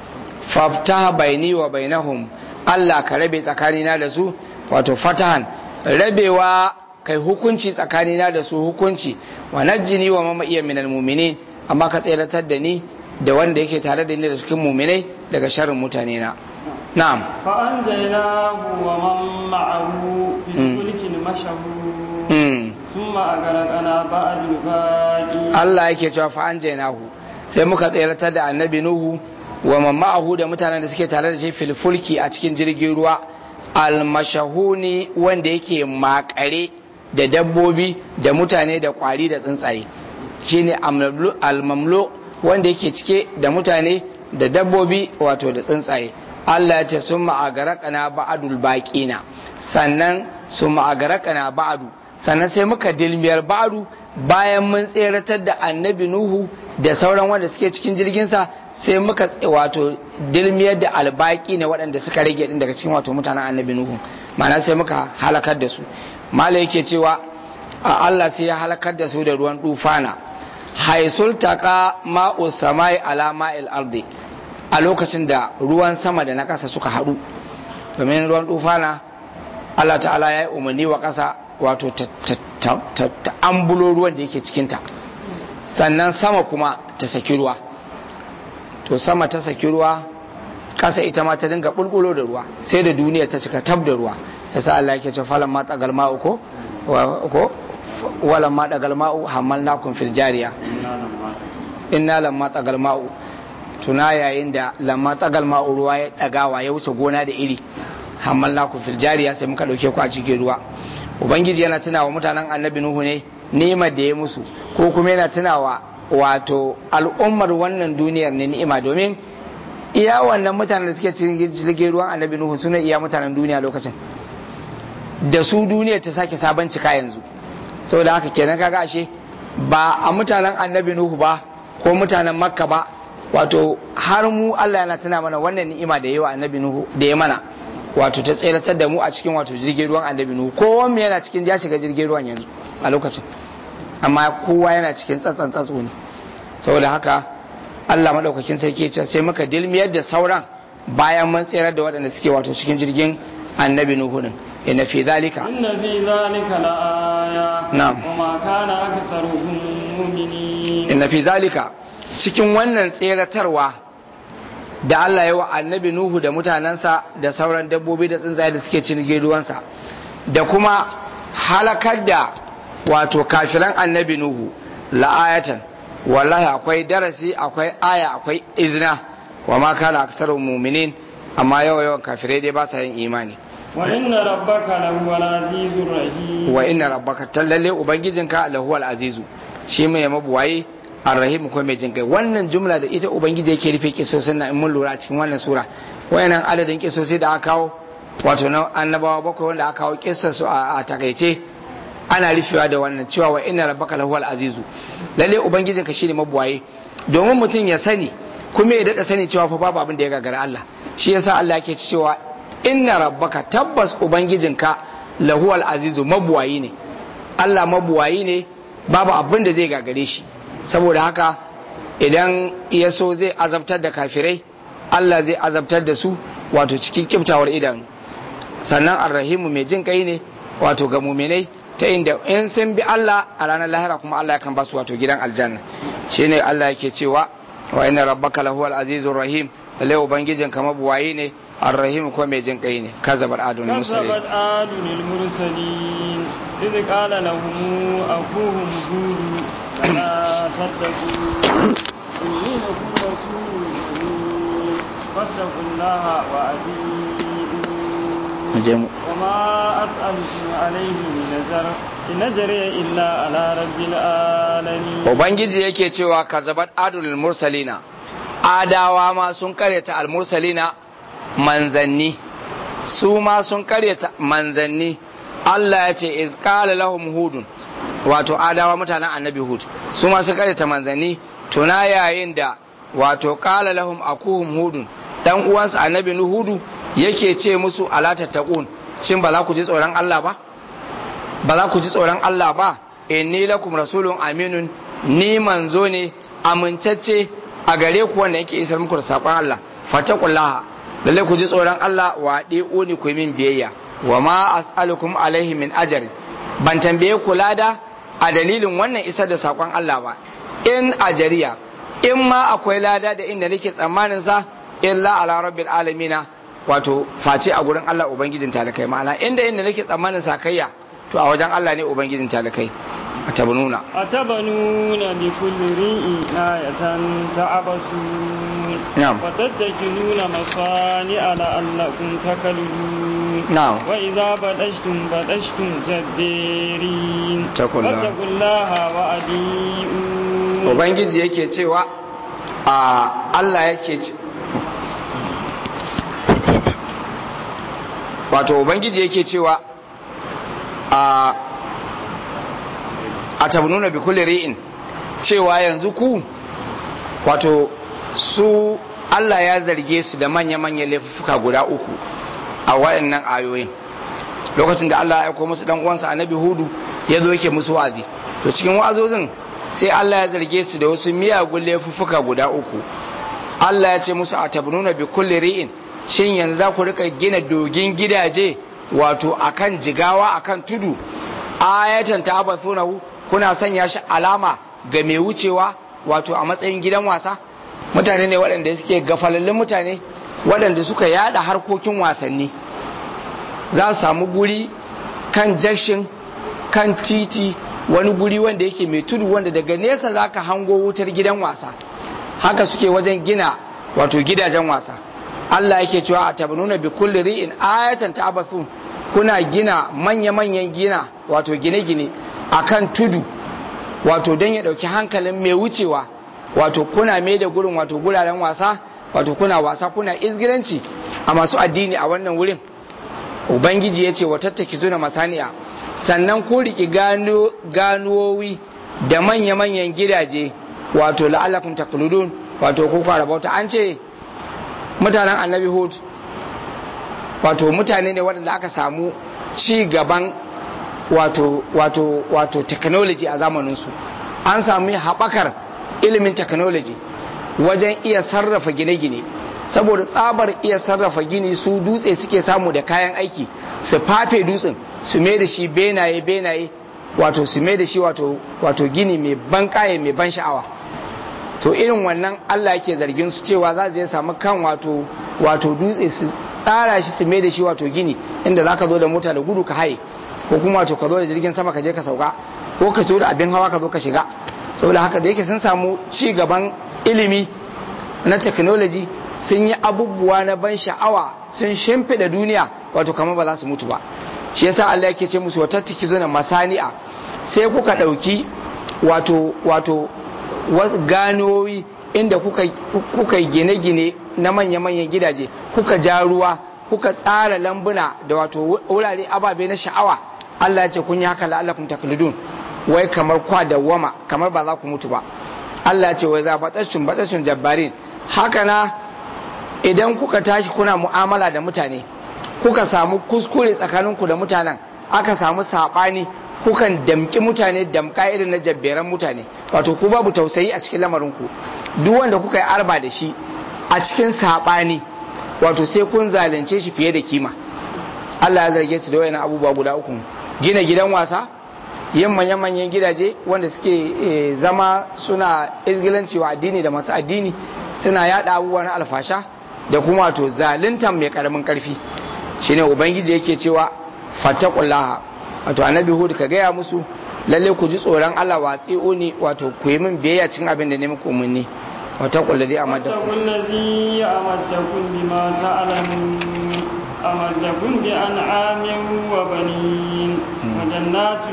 faftaha baini wa bainahum Allah ka rabe tsakanina da su wato fatahan rabewa kai hukunci tsakanina da su hukunci wa najjini wa mama iya minal mu'minin amma ka tseratar da ni da wanda yake tare da ni da cikin mu'minai daga sharrin mutane na na'am فأنجيناه ومن معه في الفلك المشهور mm. ثم أغرقنا بعد الباقي Allah yake cewa fa anjaynahu sai muka tseratar da annabi nuhu wa man ma'ahu da mutanen da suke tare da shi fil fulki a cikin jirgin ruwa almashahuni wanda yake makare da dabbobi da mutane da kwari da tsuntsaye shine amlamlu- almamlo wanda yake cike da mutane da dabbobi wato da tsuntsaye Allah ya ce sun ma'agarakana ba'adul baƙina sannan sun ma'agarakana ba'adu sannan sai muka dilmiyar ba'adu bayan mun tseratar da annabi nuhu da sauran wanda suke cikin jirginsa sai muka wato dilmiyar da albaki ne waɗanda suka rage din daga cikin wato mutanen annabi nuhu ma'ana sai muka halakar da su mala yake cewa a Allah sai ya halakar da su da ruwan dufana haisul taqa ma'u samai ala ma'il ardi a lokacin da ruwan sama da na ƙasa suka haɗu domin ruwan dufana Allah ta'ala ya yi umarni wa ƙasa wato ta ambulo ruwan da yake cikinta sannan sama kuma ta saki ruwa to sama ta saki ruwa ƙasa ita ma ta dinga bulbulo da ruwa sai da duniya ta cika tab da ruwa yasa Allah yake ce falan ma tsagal ma'u ko ko walan ma tsagal ma'u hamalnakum fil jariya inna lamma tsagal ma'u tuna yayin da lamma tsagal ma'u ruwa ya dagawa ya wuce gona da iri hamalnakum fil jariya sai muka dauke ku a cikin ruwa ubangiji yana tunawa mutanen annabi nuhu ne ni'imar da ya musu ko kuma yana tunawa wato al'ummar wannan duniyar ne ni'ima domin iya wannan mutanen da suke cikin jirgin ruwan annabi nuhu suna iya mutanen duniya lokacin da su duniya ta sake sabon cika yanzu saboda haka kenan kaga ashe ba a mutanen annabi nuhu ba ko mutanen makka ba wato har mu Allah yana tuna mana wannan ni'ima da yawa annabi nuhu da ya mana wato ta tseratar da mu a cikin wato jirgin ruwan annabi nuhu kowa mu yana cikin ya shiga jirgin ruwan yanzu a lokacin amma kowa yana cikin tsatsan tsatso ne saboda haka Allah madaukakin sarki ce sai muka dilmiyar da sauran bayan mun tserar da waɗanda suke wato cikin jirgin annabi nuhu din inna fi zalika inna fi zalika la'aya Na'am. wa ma kana aktharuhum mu'minin inna fi zalika cikin wannan tseratarwa da Allah ya wa annabi Nuhu da mutanensa da sauran dabbobi da tsuntsaye da suke cikin ruwansa da kuma halakar da wato kafiran annabi Nuhu la'ayatan wallahi akwai darasi akwai aya akwai izina wa ma kana aksarun mu'minin amma yawa yawan kafirai dai ba sa yin imani wa inna rabbaka lahuwal azizur rahim wa inna rabbaka tallalle ubangijinka lahuwal azizu shi mai mabuwaye arrahim ko mai jinkai wannan jumla da ita ubangiji yake rufe kisosin na in mun lura a cikin wannan sura wayannan adadin kisosi da aka kawo wato na annabawa bakwai wanda aka kawo kissar su a a takaice ana rufewa da wannan cewa wa inna rabbaka lahuwal azizu lalle ubangijinka shine mabuwaye domin mutum ya sani kuma ya dada sani cewa fa babu abin da ya gagara Allah shi yasa Allah yake cewa inna rabbaka tabbas ubangijinka lahuwal azizu mabuwayi ne Allah mabuwayi ne babu abin da zai gagare shi saboda haka idan ya so zai azabtar da kafirai Allah zai azabtar da su wato cikin kiftawar idanu sannan arrahimu mai jin kai ne wato ga muminai ta inda in sun bi Allah a ranar lahira kuma Allah yakan ba su wato gidan aljanna shine Allah yake cewa wa inna rabbaka lahuwal azizur rahim lalle ubangijin ka mabuwayi ne arrahim ko mai jin kai ne kazabar adun musulmi كذبت عاد المرسلين إذ قال لهم أخوهم هود فلا تتقون إني لكم رسول أمين فاتقوا الله وأطيعون وما أسألكم عليه من نذر إن أجري إلا على رب العالمين ubangiji yake cewa kazabat adul mursalina adawa ma sun karyata al mursalina manzanni su ma sun karyata manzanni Allah ya ce iz qala lahum hudun wato adawa mutanen annabi hud su ma sun karyata manzanni tuna yayin da wato qala lahum akuhum hudun dan uwansa annabi hudu yake ce musu ala tattaqun shin ba za ku ji tsoron Allah ba ba za ku ji tsoron Allah ba inni lakum rasulun aminun ni manzo ne amintacce a gare ku wanda yake isar muku da saƙon Allah fataqullaha lalle ku ji tsoron Allah wa ni ku yi min biyayya wa ma as'alukum alaihi min ajr ban tambaye ku lada a dalilin wannan isar da sakon Allah ba in ajariya in ma akwai lada da inda nake tsammanin sa illa ala rabbil alamina wato face a gurin Allah ubangijin talakai ma'ana inda inda nake tsammanin sakayya to a wajen Allah ne ubangijin talakai a tabnuna أتبنون بكل ريء آية تعبسون نعم. وتتكلون مصانع لعلكم تكلون نعم. وإذا بدشتم بدشتم جبارين اتقوا الله. فاتقوا الله وأطيعون ubangiji yake cewa a Allah yake ce wato ubangiji yake cewa a a tabnuna bi kulli ri'in cewa yanzu ku wato su Allah ya zarge su da manya-manyan laifuka guda uku a waɗannan ayoyin lokacin da Allah ya aiko musu dan uwansa annabi hudu ya zo yake musu wa'azi to cikin wa'azozin sai Allah ya zarge su da wasu miyagun laifuffuka guda uku Allah ya ce musu a tabnuna bi kulli ri'in shin yanzu za ku rika gina dogin gidaje wato akan jigawa akan tudu ayatan ta abathunahu kuna sanya shi alama ga mai wucewa wato a matsayin gidan wasa mutane ne waɗanda suke gafalallun mutane waɗanda suka yada harkokin wasanni za su samu guri kan jakshin kan titi wani guri wanda yake mai tudu wanda daga nesa za ka hango wutar gidan wasa haka suke wajen gina wato gidajen wasa Allah yake cewa a tabanuna bi kulli ri'in ayatan ta'abathun kuna gina manya-manyan gina wato gine-gine akan tudu wato don ya dauki hankalin mai wucewa wato kuna mai da gurin wato guraren wasa wato kuna wasa kuna izgiranci a masu addini a wannan wurin ubangiji ya ce wa tattaki zuna masani'a sannan ku riki gano ganuwowi da manya-manyan gidaje wato la'allakun takludun wato ko fara bauta an ce mutanen annabi hud wato mutane ne waɗanda aka samu ci gaban wato wato wato technology a zamaninsu an sami haɓakar ilimin technology wajen iya sarrafa gine-gine saboda tsabar iya sarrafa gini su dutse suke samu da kayan aiki su fafe dutsen su mai da shi benaye benaye wato su mai da shi wato wato gini mai ban kaye mai ban sha'awa to irin wannan Allah yake zargin su cewa za su je samu kan wato wato dutse su tsara shi su mai da shi wato gini inda zaka zo da mota da gudu ka haye ko kuma wato ka zo da jirgin sama ka je ka sauka ko ka so da abin hawa ka zo ka shiga saboda haka da yake sun samu ci gaban ilimi na technology sun yi abubuwa na ban sha'awa sun shimfiɗa duniya wato kamar ba za su mutu ba shi yasa Allah yake ce musu wata tiki zo na masani'a sai kuka ɗauki wato wato wasu ganowi inda kuka kuka gine-gine na manya-manyan gidaje kuka ja ruwa kuka tsara lambuna da wato wurare ababe na sha'awa Allah ya ce kun yi haka la'allakum taklidun wai kamar kwa dawwama kamar ba za ku mutu ba Allah ya ce wai za batashun batashun jabbarin haka na idan kuka tashi kuna mu'amala da mutane kuka samu kuskure tsakaninku da mutanen aka samu saɓani kukan damki mutane damka irin na jabberan mutane wato ku babu tausayi a cikin lamarinku duk wanda kuka yi arba da shi a cikin saɓani wato sai kun zalunce shi fiye da kima Allah ya zarge su da wayan abubuwa guda uku gina gidan wasa yin manyan-manyan gidaje wanda suke zama suna izgilanci wa addini da masu addini suna yada abubuwa na alfasha da kuma wato zaluntan mai karamin karfi shine ubangiji yake cewa fattaqullaha wato annabi hud ka gaya musu lalle ku ji tsoron Allah wa tsi'uni wato ku yi min biyayya cikin abin da ne muku umarni wattaqul ladhi amaddakum واتقوا الذي أمدكم بما تعلمون أمدكم بأنعام وبنين وجنات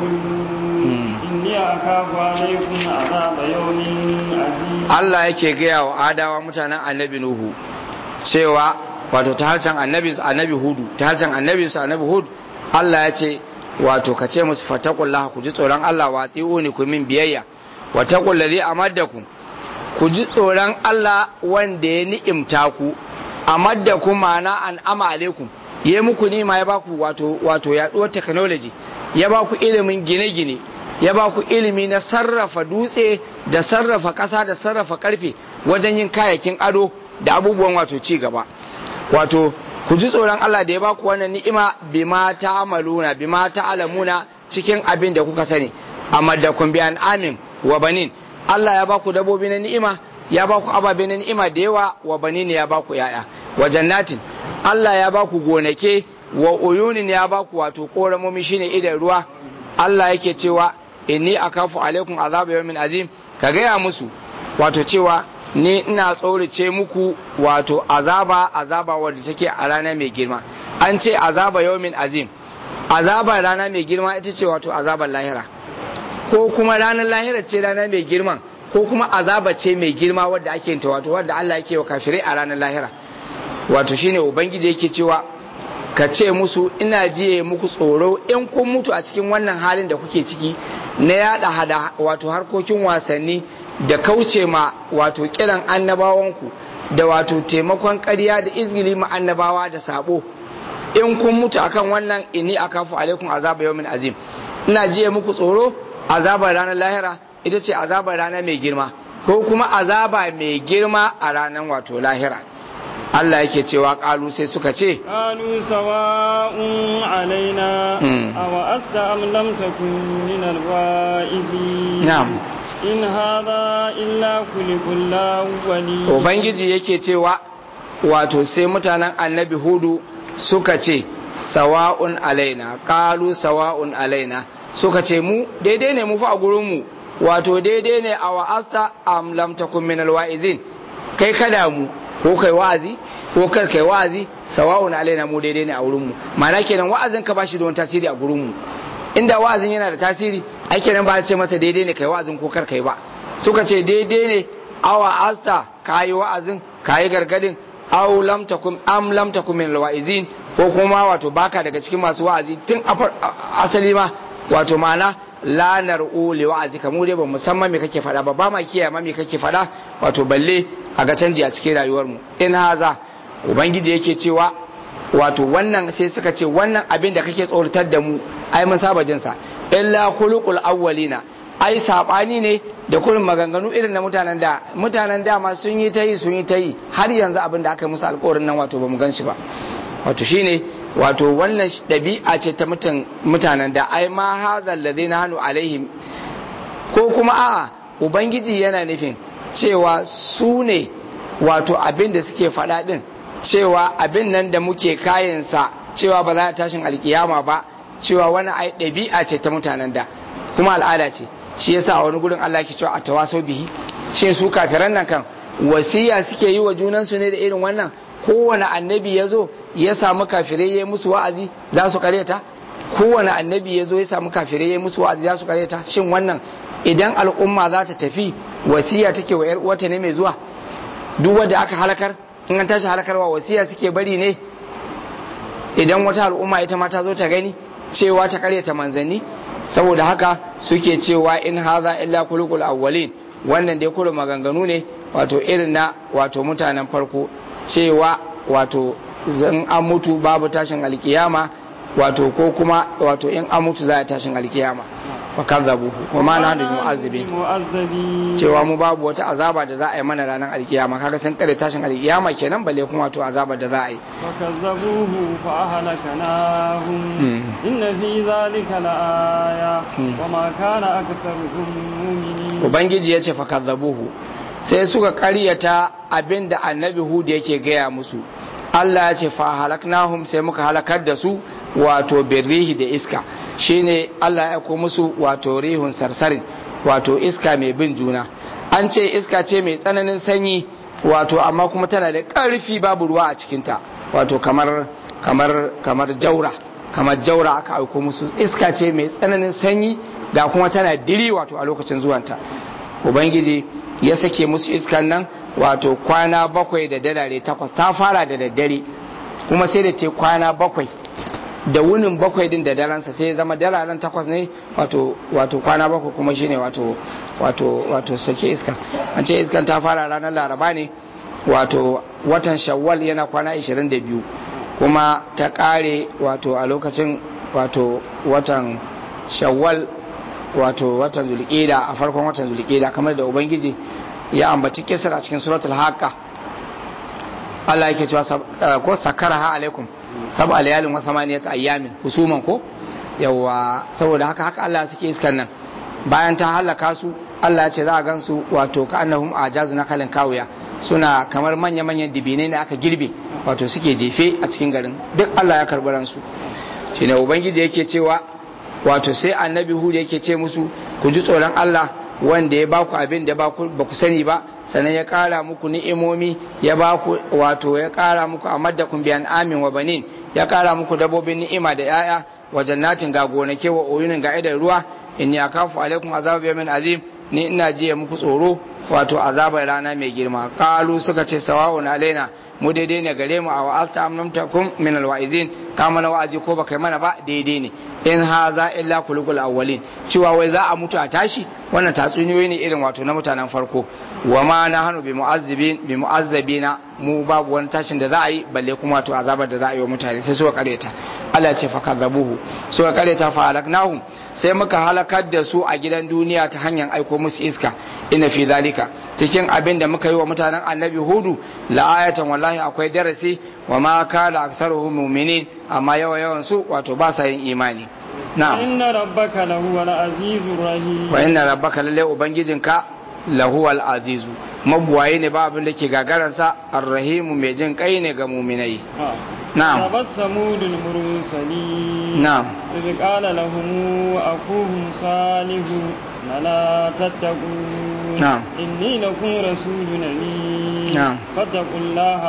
وعيون إني أخاف عليكم عذاب يوم عظيم Allah yake gaya wa adawa mutanen annabi Nuhu cewa wato ta harshen annabi annabi Hudu ta harshen annabi su annabi Hud Allah ya ce wato ka ce musu fatakullah ku ji tsoron Allah wa tsi'uni ku min biyayya wa taqul ladhi amaddakum ku ji tsoron Allah wanda ya ni'imta ku amaddakum ma'ana an ama alaikum ya muku nima ya baku wato wato yaduwar technology ya baku ilimin gine-gine ya baku ilimi na sarrafa dutse da sarrafa ƙasa da sarrafa ƙarfe wajen yin kayakin ado da abubuwan wato ci gaba wato ku ji tsoron Allah da ya baku wannan ni'ima bima ta'maluna bima ta'lamuna cikin abin da kuka sani amma da kun bi amin wa banin Allah ya baku dabobi na ni'ima ya baku ababe na ni'ima da yawa wa banin ya baku yaya wa jannatin Allah ya baku gonake wa uyunin ya baku wato koramomi shine idan ruwa Allah yake cewa inni akafu alaikum azaba yawmin azim ka gaya musu wato cewa ni ina tsorace muku wato azaba azaba wadda take a rana mai girma an ce azaba yawmin azim azaba rana mai girma ita ce wato azabar lahira ko kuma ranar lahira ce rana mai girma ko kuma azaba ce mai girma wadda ake yin ta wato wadda Allah yake wa kafirai a ranar lahira wato shine ubangiji yake cewa ka ce musu ina jiye muku tsoro in kun mutu a cikin wannan halin da kuke ciki na yada hada wato harkokin wasanni da kauce ma wato kiran annabawanku da wato taimakon ƙarya da izgili ma annabawa da sabo in kun mutu akan wannan inni akafu alaikum azaba yawmin azim ina jiye muku tsoro azabar ranar lahira ita ce azabar rana mai girma ko kuma azaba mai girma a ranar wato lahira Allah yake cewa kalu sai suka ce qalu sawa'un alaina Mm. aw asta am lam takun min alwa'izin na'am in hadha illa kulikul awwali ubangiji yake cewa wato sai mutanen annabi hudu suka ce sawa'un alaina kalu sawa'un alaina suka ce mu daidai ne mu fa a gurinmu wato daidai ne a wa'asta am lam takun min alwa'izin kai kada mu ko kai wa'azi ko kar kai wa'azi sawa'un alaina mu daidai ne a wurinmu ma'ana kenan wa'azin ka bashi da wani tasiri a gurinmu inda wa'azin yana da tasiri ai kenan ba a ce masa daidai ne kai wa'azin ko kar kai ba suka ce daidai ne awa asta kayi wa'azin kayi gargadin aw lam takum am lam takum min alwa'izin ko kuma wato baka daga cikin masu wa'azi tun a far- a- asali ma wato ma'ana la nar'u li wa'azika mu dai ba musamman me kake faɗa ba ba ma kiyaye ma me kake faɗa wato balle a ga canji a cikin rayuwar mu in haza ubangiji yake cewa wato wannan sai suka ce wannan abin da kake tsoratar da mu ai mun saba jin sa illa khuluqul awwalina ai sabani ne da kurin maganganu irin na mutanen da mutanen da ma sun yi ta yi sun yi ta yi har yanzu abin da aka yi musu alƙawarin nan wato bamu gan shi ba wato shine wato wannan ɗabi'a ce ta mutan mutanen da ai ma hazal ladina hanu alaihim ko kuma a'a ubangiji yana nufin cewa su ne wato abin da suke faɗa ɗin cewa abin nan da muke kayansa cewa ba za a tashin alkiyama ba cewa wani ai ɗabi'a ce ta mutanen da kuma al'ada ce shi yasa a wani gurin Allah ke cewa a tawaso bihi shin su kafiran nan kan wasiya suke yi wa junansu ne da irin wannan kowane annabi ya zo ya samu kafirai ya yi musu wa'azi za su kareta kowane annabi ya zo ya samu kafirai ya yi musu wa'azi za su kareta shin wannan idan al'umma za ta tafi wasiya take wa yar uwata ne mai zuwa duk wanda aka halakar in an tashi halakarwa wasiya suke bari ne idan wata al'umma ita ma ta zo ta gani cewa ta karyata manzanni saboda haka suke cewa in haza illa kulukul awwalin wannan dai kullu maganganu ne wato irin na wato mutanen farko cewa wato zan an mutu babu tashin alkiyama wato ko kuma wato in an mutu za a tashin alkiyama fa kadzabuhu wa ma nahnu mu'azzibin mu'azzabi cewa mu babu wata azaba da za a yi mana ranar alkiyama kaga sun kare tashin alkiyama kenan balle kuma wato azaba da za a yi فكذبوه فأهلكناهم مم. إن في ذلك لآية مم. وما كان أكثرهم مؤمنين ubangiji ya ce fa kadzabuhu sai suka karyata abinda annabi hud yake gaya musu Allah ya ce fa halaknahum sai muka halakar da su wato birrihi da iska shine Allah ya aiko musu wato rihun sarsarin wato iska mai bin juna an ce iska ce mai tsananin sanyi wato amma kuma tana da ƙarfi babu ruwa a cikinta wato kamar kamar kamar jaura kamar jaura aka aiko musu iska ce mai tsananin sanyi ga kuma tana diri wato a lokacin zuwanta ubangiji ya sake musu iskan nan wato kwana bakwai da dalare takwas ta fara da daddare kuma sai da te kwana bakwai da wunin bakwai din da daransa sai ya zama dalaren takwas ne wato wato kwana bakwai kuma shine wato wato wato sake iska an ce iskan ta fara ranar laraba ne wato watan shawwal yana kwana 22 kuma ta kare wato a lokacin wato watan shawwal wato watan zulqida a farkon watan zulqida kamar da ubangiji ya ambaci kisar a cikin suratul haqqa Allah yake cewa ko sakaraha alaikum sab alayalin wa samaniyat ayyamin husuman ko yawa saboda haka haka Allah suke iskan nan bayan ta halaka su Allah ya ce za a gansu wato ka annahum ajazu na kalin kawuya suna kamar manya manyan dibinai da aka girbe wato suke jefe a cikin garin duk Allah ya karbi ransu shine ubangiji yake cewa wato sai annabi hud yake ce musu ku ji tsoron Allah wanda ya baku abin da ba ku sani ba sannan ya kara muku ni'imomi ya baku wato ya kara muku amaddakum bi amin wa banin ya kara muku dabobin ni'ima da yaya wa jannatin ga gonake wa oyunin ga idan ruwa inni akafu alaikum azab yawmin azim ni ina jiya muku tsoro wato azabar rana mai girma kalu suka ce sawa'un alaina mu daidai ne gare mu a wa'alta amnamtakum min alwa'izin ka mana wa'azi ko baka mana ba daidai ne in haza illa kulukul awwalin cewa wai za a mutu a tashi wannan tatsuniyoyi ne irin wato na mutanen farko wa ma na hanu bi mu'azzibin bi mu'azzabina mu babu wani tashin da za a yi balle kuma wato azabar da za a yi wa mutane sai suka kareta Allah ce fa kadzabuhu suka kareta fa halaknahum sai muka halakar da su a gidan duniya ta hanyar aiko musu iska inna fi zalika cikin abin da muka yi wa mutanen annabi hudu la ayatan wallahi akwai darasi wa ma kana aksaruhum mu'minin amma yawa yawan su wato ba sa yin imani na'am inna rabbaka lahuwal azizur rahim wa inna rabbaka lalle ubangijinka lahuwal azizu mabuwaye ne ba abin da ke gagaransa arrahimu mai jin kai ne ga muminai na'am تبسموا للمرسلين نعم إذ قال لهم أخوهم صالح ألا تتقون نعم. إني لكم رسول أمين نعم. فاتقوا الله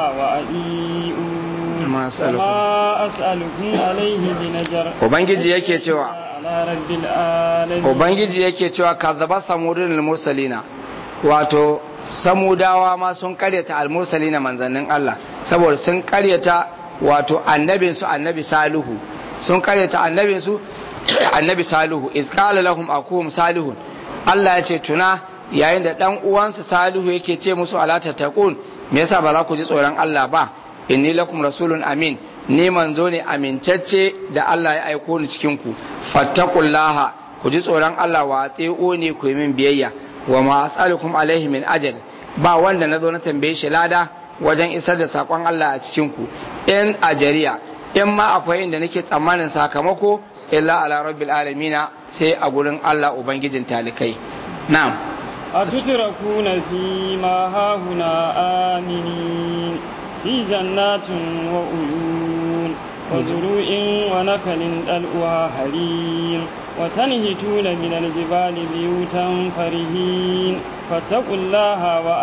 وأطيعون ما أسألكم. وما أسألكم عليه من أجر ubangiji yake cewa على رب العالمين ubangiji yake cewa kazzaba samudin al-mursalina wato samudawa ma sun karyata al-mursalina manzannin Allah saboda sun karyata wato annabin su annabi salihu sun karyata annabin su annabi salihu iz qala lahum akuhum salihun Allah ya ce tuna yayin da dan uwansu salihu yake ce musu ala tattaqun me yasa ba za ku ji tsoron Allah ba inni lakum rasulun amin ni manzo ne amintacce da Allah ya aiko ni cikin ku fattaqullaha ku ji tsoron Allah wa ati'u ne ku yi min biyayya wa ma as'alukum alaihi min ajal ba wanda na zo na tambaye shi lada wajen isar da sakon Allah a cikin ku in ajariya in ma akwai inda nake tsammanin sakamako illa ala rabbil alamina sai a gurin Allah ubangijin talikai na'am أتتركون فيما هاهنا آمنين في جنات وعيون وزروع ونخل طلعها هريم وتنهتون من الجبال بيوتا فرهين فاتقوا الله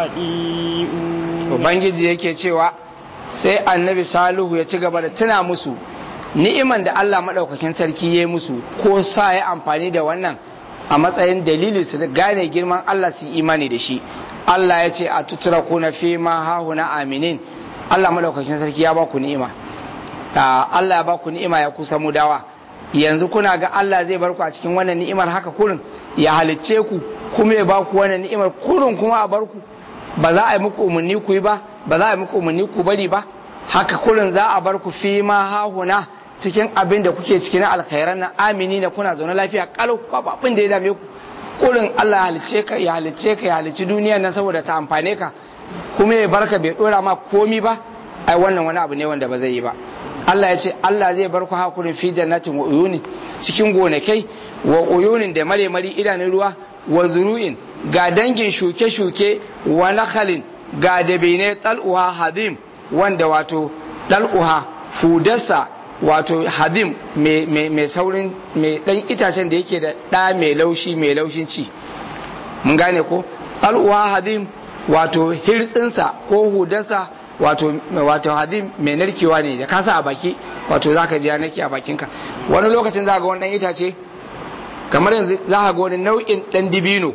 وأطيعون ubangiji yake cewa sai annabi salihu ya ci gaba da tuna musu ni'iman da Allah maɗaukakin sarki ya yi musu ko sa ya amfani da wannan a matsayin dalili su da gane girman Allah su yi imani da shi Allah ya ce a tutura kuna fi ma hahuna aminin Allah maɗaukakin sarki ya ba ku ni'ima Ah, Allah ya ba ku ni'ima ya kusa mu dawa yanzu kuna ga Allah zai bar ku a cikin wannan ni'imar haka kurin ya halicce ku kuma ya ba ku wannan ni'imar kurin kuma a bar ku ba za a yi muku umarni ku yi ba ba za a yi muku umarni ku bari ba haka kurin za a bar ku fi ma hahuna cikin abin da kuke cikin alkhairan nan amini na kuna zaune lafiya kalau babu abin da ya dame ku kurin Allah ya halicce ka ya halicce ka ya halicci duniyar nan saboda ta amfane ka kuma ya barka bai dora ma komi ba ai wannan wani abu ne wanda ba zai yi ba Allah ya ce Allah zai bar ku hakurin fi jannatin wa uyuni cikin gonakai wa uyunin da mare mari idanun ruwa wa zuru'in ga dangin shuke-shuke wa nakhalin ga dabine tal'uha hadim wanda wato dal'uha fudarsa wato hadim mai saurin mai dan itacen da yake da ɗa mai laushi mai laushin ci mun gane ko tal'uha hadim wato hirtsinsa ko hudarsa wato wato hadim mai narkewa ne da kasa a baki wato zaka ji ya narke a bakinka wani lokacin za ga wani dan itace kamar yanzu za ka ga wani nau'in dan dibino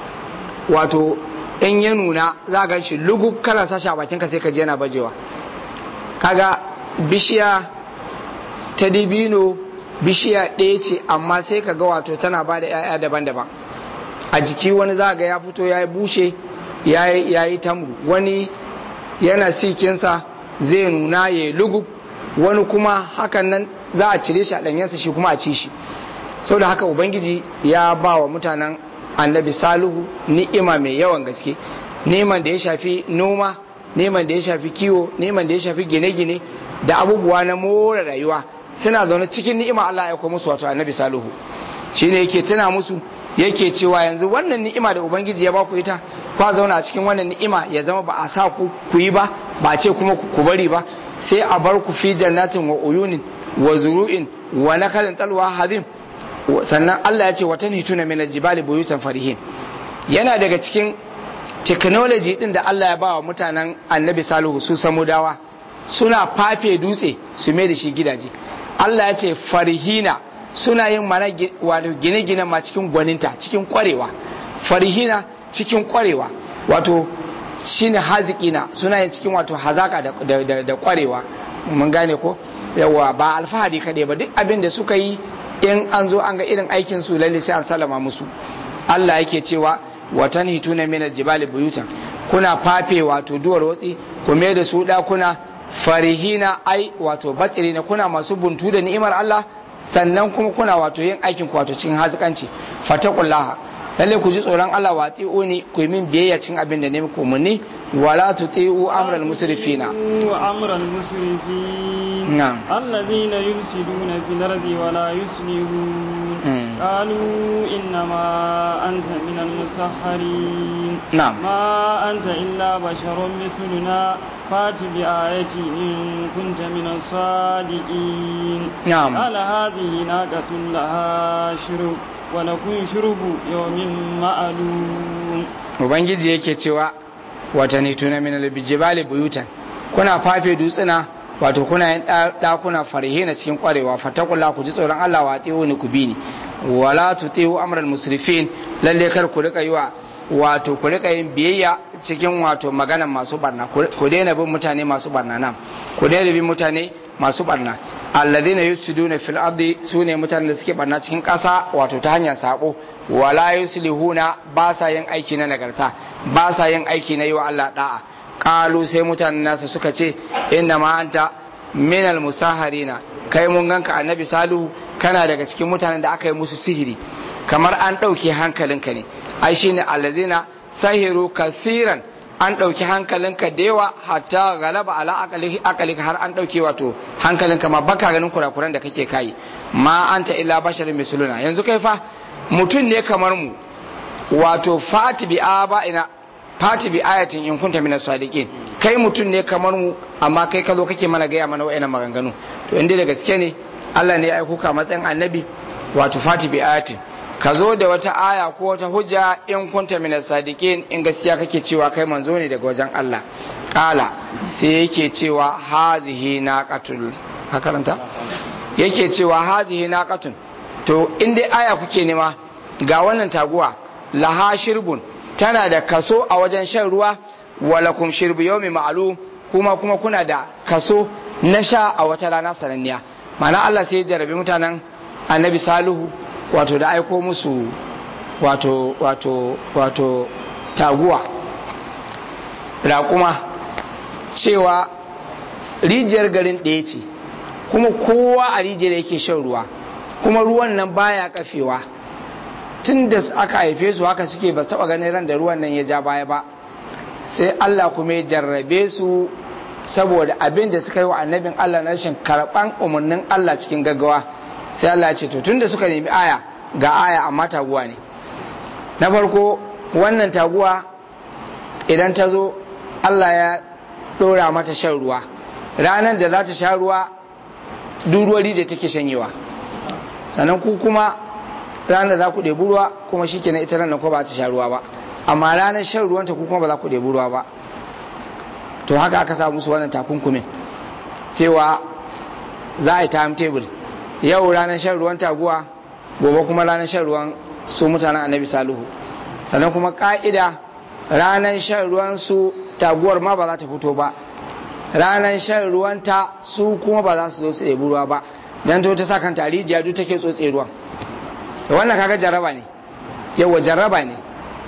wato in ya nuna za ga shi lugub kana sashi a bakinka sai ka je yana bajewa kaga bishiya ta dibino bishiya ɗaya ce amma sai ka ga wato tana ba da 'ya'ya daban-daban a jiki wani za ga ya fito ya yi bushe ya yi tamru wani yana sikinsa zai nuna ya yi lugub wani kuma hakan nan za a cire shi a ɗanyensa shi kuma a ci shi sau da haka ubangiji ya ba wa mutanen annabi salihu ni'ima mai yawan gaske neman da ya shafi noma neman da ya shafi kiwo neman da ya shafi gine-gine da abubuwa na more rayuwa suna zaune cikin ni'ima Allah ya aiko musu wato annabi salihu shine yake tuna musu yake cewa yanzu wannan ni'ima da ubangiji ya baku ita kwa zauna a cikin wannan ni'ima ya zama ba a sa ku ku yi ba ba a ce kuma ku bari ba sai a bar ku fi jannatin wa uyunin wa zuru'in wa nakalin talwa hazim sannan Allah ya ce watan hituna min aljibali buyutan farihin yana daga cikin technology din da Allah ya ba wa mutanen annabi salihu su samudawa suna fafe dutse su mai da shi gidaje Allah ya ce farihina suna yin mana wato gine-gine ma cikin gwaninta cikin kwarewa farihina cikin kwarewa wato shine hazikina suna yin cikin wato hazaka da, da, da, kwarewa mun gane ko yawa ba alfahari kaɗai ba duk abin da suka yi in an zo an ga irin aikin su lalle sai an salama musu Allah yake cewa watan hituna min aljibali buyutan kuna fafe wato duwar watsi ku mai da su dakuna farihina ai wato batsirina kuna masu buntu da ni'imar Allah sannan kuma kuna wato yin aikin wato cikin hazikanci fatakullaha lalle ku ji tsoron Allah wa tsi'uni ku yi min biyayya cikin abin da ne muku munni wala tuti'u amral musrifina amral musrifin na'am alladhina yufsiduna fil ardi wa la yuslihun qalu innama anta minal musahharin na'am ma anta illa basharun mithluna fati bi ayati in kunta minas sadiqin na'am قال هذه ناقة لها شرب ولكم شرب يوم معلوم ubangiji yake cewa watanni tuna min albijibali buyutan kuna fafe dutsuna wato kuna yin dakuna farihina cikin kwarewa fatakulla ku ji tsoron Allah wa tsiwo ni ku bi ni wala tuti'u amral musrifin lalle kar ku rika yiwa wato ku rika yin biyayya cikin wato maganan masu barna ku daina bin mutane masu barna nan ku daina bin mutane masu barna alladhina yufsiduna fil ardi sune mutanen da suke barna cikin ƙasa wato ta hanyar sabo wala yuslihuna ba sa yin aiki na nagarta ba sa yin aiki na yi wa Allah da'a qalu sai mutanen nasu suka ce inna ma anta minal musaharina kai mun ganka annabi salihu kana daga cikin mutanen da aka yi musu sihiri kamar an ɗauke hankalinka ne ai shine alladhina sahiru kathiran an ɗauki hankalinka da yawa hatta galaba ala akalika har an ɗauke wato hankalinka ma baka ganin kurakuran da kake kai ma anta illa basharin misluna yanzu kai fa mutum ne kamar mu wato fati bi aba ina fati bi ayatin in kunta minas sadiqin kai mutum ne kamar mu amma kai ka zo kake mana gaya mana wa'annan maganganu to inda da gaske ne Allah ne ya aiko ka matsayin annabi wato fati bi ayatin ka zo da wata aya ko wata hujja in kunta minas sadiqin in gaskiya kake cewa kai manzo ne daga wajen Allah kala sai yake cewa hazihi naqatul ka karanta yake cewa hazihi naqatun to in dai aya kuke nema ga wannan taguwa laha shirbun tana da kaso a wajen shan ruwa walakum shirbu yawmi ma'lum kuma kuma kuna da kaso na sha a wata rana sananniya ma'ana Allah sai ya jarabi mutanen annabi salihu wato da aiko musu wato wato wato taguwa raƙuma cewa rijiyar garin ɗaya ce kuma kowa a rijiyar yake shan ruwa kuma ruwan nan baya kafewa tun da aka haife su haka suke ba taɓa ganin ran da ruwan nan ya ja baya ba sai Allah kuma ya jarrabe su saboda abin da suka yi wa annabin Allah na rashin karɓan umarnin Allah cikin gaggawa sai Allah ce to tunda suka nemi aya ga aya amma taguwa ne na farko wannan taguwa idan ta zo Allah ya ɗora mata shan ruwa ranar da za ta sha ruwa duruwar rije take shanyewa sannan ku kuma ranar za ku ɗebi ruwa kuma shi kenan ita ranar ko ba ta sha ruwa ba amma ranar shan ruwanta ku kuma ba za ku ɗebi ruwa ba to haka aka sa musu wannan takunkumin cewa za a yi timetable yau ranar shan ruwan taguwa gobe kuma ranar shan ruwan su mutanen annabi saluhu sannan kuma ka'ida ranar shan ruwan su taguwar ma ba za ta fito ba ranar shan ruwan ta su kuma ba za su zo su ɗebi ruwa ba dan to ta sa kanta rijiya duk take tsotse ruwan da wannan kaga jarraba ne yawa jarraba ne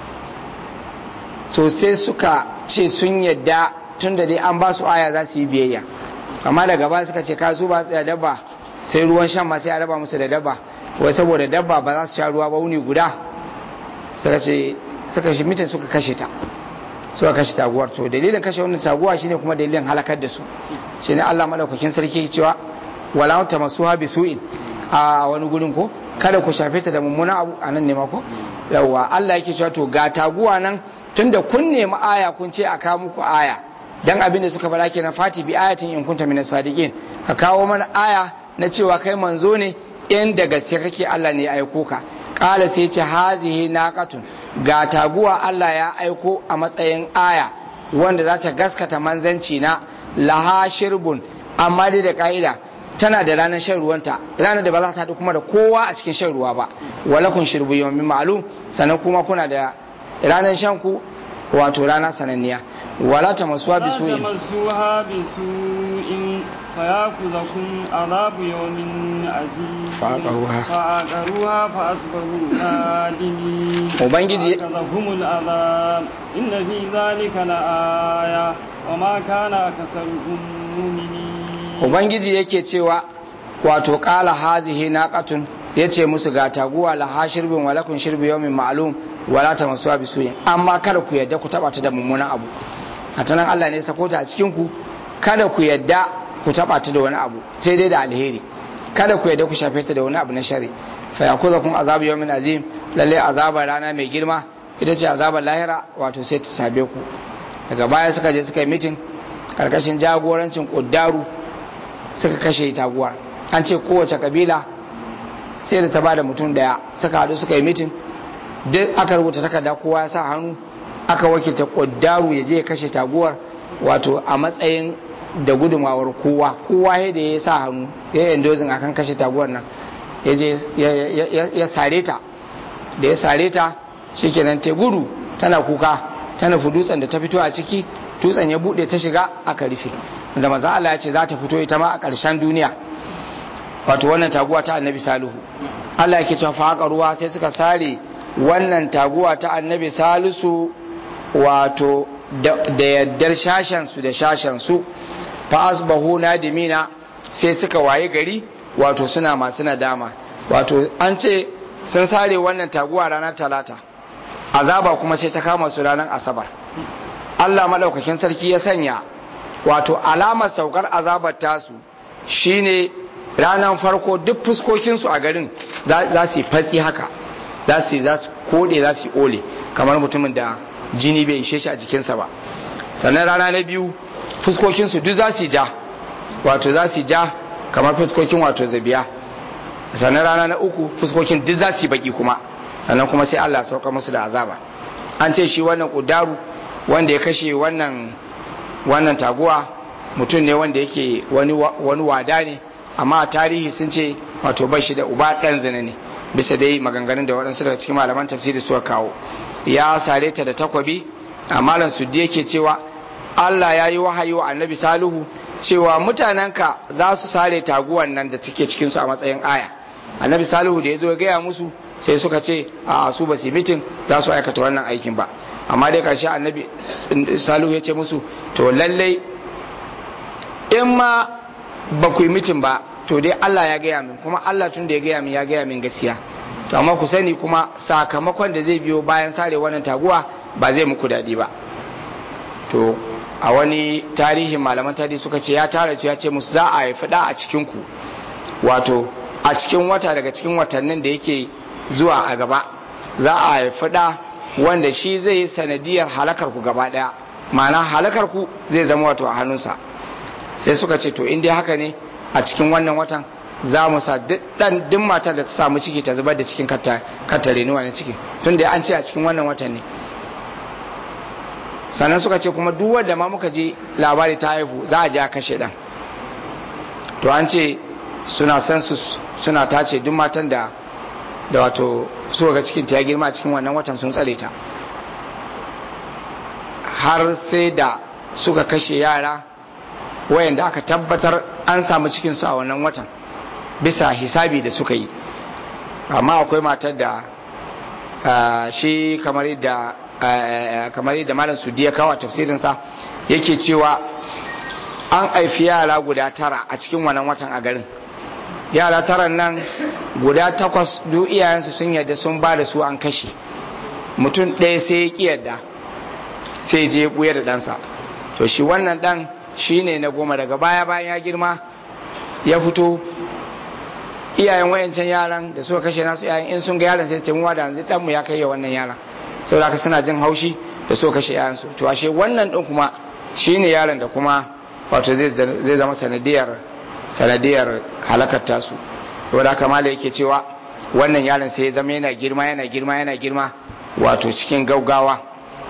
to sai suka ce sun yadda tun da dai an ba su aya za su yi biyayya amma daga ba suka ce kasu ba tsaya dabba sai ruwan shan ma sai a raba musu da dabba wai saboda dabba ba za su sha ruwa ba wuni guda suka ce suka shi mitin suka kashe ta suka kashe taguwar to dalilin kashe wannan taguwa shine kuma dalilin halakar da su shine Allah madaukakin sarki cewa wala tamassuha bisu'in a wani gurin ko kada ku shafe ta da mummuna abu a nan ne ma ko yawa Allah yake cewa to ga taguwa nan tunda kun nemi aya kun ce a kawo muku aya dan abin da suka faɗa kenan fati bi ayatin in kunta minas sadiqin ka kawo mana aya na cewa kai manzo ne in da gaske kake Allah ne ya aiko ka kala sai ce hazihi naqatun ga taguwa Allah ya aiko a matsayin aya wanda za ta gaskata manzanci na laha shirbun amma dai da ka'ida tana da ranar shan ruwanta ranar da ba za ta haɗu kuma da kowa a cikin shan ruwa ba walakun shirbu yawmin ma'lum sannan kuma kuna da ranar shan ku wato rana sananniya wala ta masuwa bi su'in تمسوها بسوء فيأخذكم عذاب يوم عزيز فعقروها. فعقروها فأصبحوا نادمين Ubangiji- فأخذهم العذاب إن في ذلك لآية وما كان أكثرهم مؤمنين ubangiji yake cewa wato kala hazihi naqatun yace musu ga taguwa la hashirbin walakun shirbi yawmin ma'lum wala tamassuha bisu'in amma kada ku yadda ku taba ta da mummunan abu a tanan Allah ne ya sako ta a cikin ku kada ku yadda ku taba ta da wani abu sai dai da alheri kada ku yadda ku shafe ta da wani abu na shari fa yakuzakum azabu yawmin azim lalle azabar rana mai girma ita ce azabar lahira wato sai ta sabe ku daga baya suka je suka yi mitin karkashin jagorancin kuddaru suka kashe taguwar an ce kowace kabila sai da ta bada mutum daya suka haɗu suka yi mitin duk aka rubuta takarda kowa ya sa hannu aka wakilta ƙuddaru ya je ya kashe taguwar wato a matsayin da gudunmawar kowa kowa ya da ya sa hannu ya yi endozin akan kashe taguwar nan ya je ya sare ta da ya sare ta shikenan ta gudu tana kuka ta nufi dutsen da ta fito a ciki dutsen ya bude ta shiga aka rufe da maza Allah ya ce za ta fito ita ma a ƙarshen duniya wato wannan taguwa ta annabi salihu Allah yake cewa fa ruwa sai suka sare wannan taguwa ta annabi salisu wato da yaddar shashen su da shashen su fa asbahu nadimina sai suka waye gari wato suna masu nadama wato an ce sun sare wannan taguwa ranar talata azaba kuma sai ta kama su ranar asabar Allah madaukakin sarki ya sanya wato alamar saukar azabar tasu shine ranar farko duk fuskokinsu a garin za su yi fatsi haka za su za su kode za su yi ole kamar mutumin da jini bai ishe shi a jikinsa ba sannan rana na biyu fuskokinsu duk za su ja wato za su ja kamar fuskokin wato zabiya sannan rana na uku fuskokin duk za su yi baki kuma sannan kuma sai Allah sauka musu da azaba an ce shi wannan kudaru wanda ya kashe wannan wannan taguwa mutum ne wanda yake wani wani wada ne amma a tarihi sun ce wato bai shi da uba dan zina ne bisa dai maganganun da waɗansu daga cikin malaman tafsiri suka kawo ya sare ta da takwabi a malam suddi yake cewa Allah ya yi wahayi wa annabi salihu cewa mutanenka za su sare taguwan nan da take cikinsu a matsayin aya annabi salihu da ya zo ya gaya musu sai suka ce a su ba su mitin za su aikata wannan aikin ba amma dai ƙarshe annabi salihu ya ce musu to lallai in ma ba ku yi mitin ba to dai Allah ya gaya min kuma Allah tun da ya gaya min ya gaya min gaskiya to amma ku sani kuma sakamakon da zai biyo bayan sare wannan taguwa ba zai muku daɗi ba to a wani tarihin malaman tarihi suka ce ya tara su ya ce musu za a haifi da a cikin ku wato a cikin wata daga cikin watannin da yake zuwa a gaba za a haifi da wanda shi zai yi sanadiyar halakar ku gaba daya ma'ana halakar ku zai zama wato a hannunsa sai suka ce to in dai haka ne a cikin wannan watan za mu sa dan duk matar da ta samu ciki ta zubar da cikin katta renuwa na ciki tun da an ce a cikin wannan watan ne sannan suka ce kuma duk wanda ma muka ji labari ta haihu za a je a kashe dan to an ce suna census suna tace duk matan da da wato suka ga cikin ta ya girma a cikin wannan watan sun tsare ta har sai da suka kashe yara wayanda aka tabbatar an samu cikinsu a wannan watan bisa hisabi da suka yi amma akwai matar da shi kamar yadda kamar yadda malam sudi ya kawo tafsirinsa yake cewa an haifi yara guda tara a cikin wannan watan a garin yara taran nan guda takwas duk iyayensu sun yarda sun ba da su an kashe mutum ɗaya sai ya ƙi yarda sai je ya buya da ɗansa to shi wannan ɗan shi ne na goma daga baya bayan ya girma ya fito iyayen wayancan yaran da suka kashe nasu iyayen in sun ga yaran sai su ce mu da yanzu ɗanmu ya kai wannan yaran saboda haka suna jin haushi da suka kashe yayansu to ashe wannan ɗin kuma shi ne yaron da kuma wato zai zama sanadiyar sanadiyar halakar tasu saboda haka mala yake cewa wannan yaron sai ya zama yana girma yana girma yana girma wato cikin gaugawa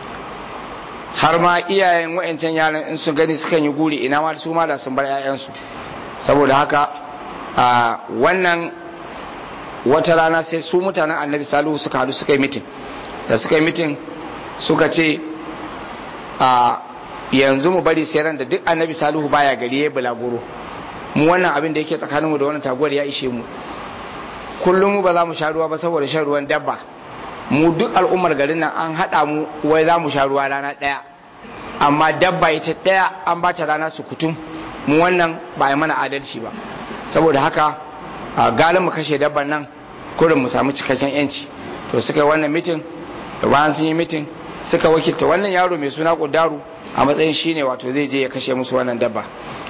har ma iyayen wa'ancan yaran in sun gani sukan yi guri ina ma su ma da sun bar 'ya'yansu saboda haka a wannan wata rana sai su mutanen annabi salihu suka hadu suka yi mitin da suka yi mitin suka ce a yanzu mu bari sai ran da duk annabi salihu baya gari ya bulaguro mu wannan abin da yake tsakaninmu da wannan taguwar ya ishe mu kullum mu ba za mu sha ruwa ba saboda shan ruwan dabba mu duk al'ummar garin nan an haɗa mu wai za mu sha ruwa rana ɗaya amma dabba ita ɗaya an ba ta rana su kutum mu wannan ba a mana adalci ba saboda haka a galin mu kashe dabban nan kurin mu samu cikakken yanci to suka yi wannan mitin da bayan sun yi mitin suka wakilta wannan yaro mai suna kudaru a matsayin shine wato zai je ya kashe musu wannan dabba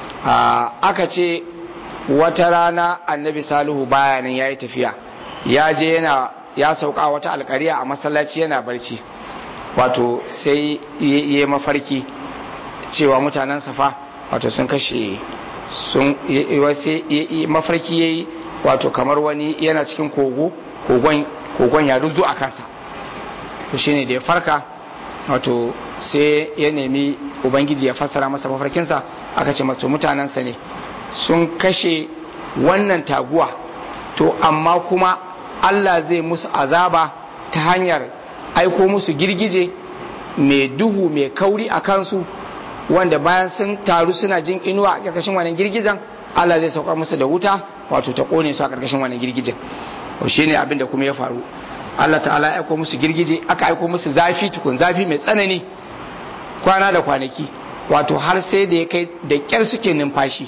aka ce wata rana annabi salihu baya nan ya yi tafiya ya je yana ya sauka wata alkariya a masallaci yana barci wato sai ya mafarki cewa mutanen safa wato sun kashe sun mafarki ya yi wato kamar wani yana cikin kogo kogon ya ruzu a kansa to shine da ya farka wato sai ya nemi ubangiji ya fassara masa mafarkinsa aka ce masu mutanensa ne sun kashe wannan taguwa to amma kuma Allah zai musu azaba ta hanyar aiko musu girgije mai duhu mai kauri a kansu wanda bayan sun taru suna jin inuwa a ƙarƙashin wannan girgijen Allah zai saukar musu da wuta wato ta ƙone su a ƙarƙashin wannan girgijen shi ne abin da kuma ya faru Allah ta'ala ya aiko musu girgije aka aiko musu zafi tukun zafi mai tsanani kwana da kwanaki wato har sai da ya kai da ƙyar suke numfashi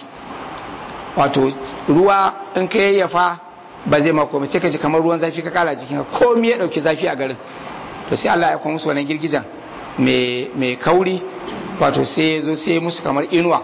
wato ruwa in ka yayyafa ba zai mako sai ka ji kamar ruwan zafi ka kara jikin ka komai ya dauki zafi a garin to sai Allah ya kuma musu wannan girgijan mai kauri wato sai ya zo sai musu kamar inuwa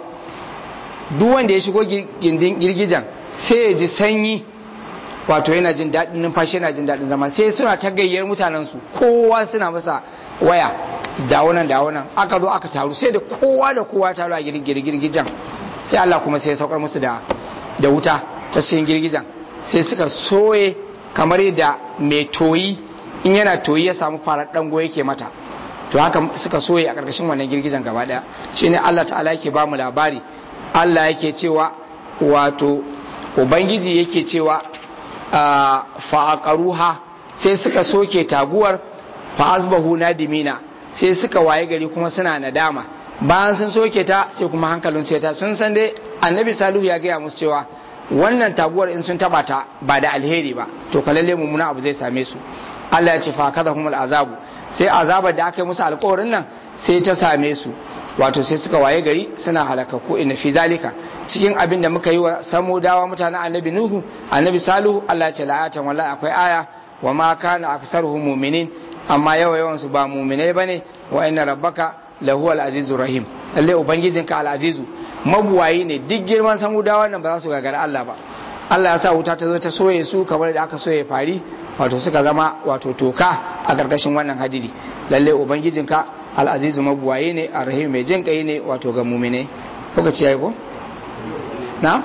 duk wanda ya shigo gindin girgijan sai ya ji sanyi wato yana jin daɗin numfashi yana jin daɗin zama sai suna ta gayyar mutanen su kowa suna masa waya da wannan da wannan aka zo aka taru sai da kowa da kowa taru a girgijan sai Allah kuma sai ya saukar musu da da wuta ta cikin girgijan sai suka soye kamar yadda mai toyi in yana toyi ya samu farar dango yake mata to haka suka soye a ƙarƙashin wannan girgijan gaba ɗaya shine Allah ta'ala yake ba mu labari Allah yake cewa wato ubangiji yake cewa fa'aqaruha sai suka soke taguwar fa asbahu nadimina sai suka waye gari kuma suna nadama bayan sun soke ta sai kuma hankalin sai ta sun san dai annabi salihu ya gaya musu cewa wannan taguwar in sun taba ta ba da alheri ba to fa lalle mummuna abu zai same su Allah ya ce fa kaza humul azabu sai azabar da aka yi musu alƙawarin nan sai ta same su wato sai suka waye gari suna halakaku inna fi zalika cikin abin da muka yi wa samudawa mutanen annabi nuhu annabi salihu Allah ya ce la'atan wallahi akwai aya wa ma kana aksaruhum mu'minin amma yawa yawan su ba mu'minai bane wa inna rabbaka lahu al-azizur rahim lalle ubangijinka al-azizu mabuwayi ne duk girman samudawa nan ba za su gagara Allah ba Allah ya sa wuta ta zo ta soye su kamar da aka soye fari wato suka zama wato toka a ƙarƙashin wannan hadiri lalle ubangijinka al'azizu mabuwaye ne a rahim mai jin kai ne wato ga mumine kuka ci yayi ko na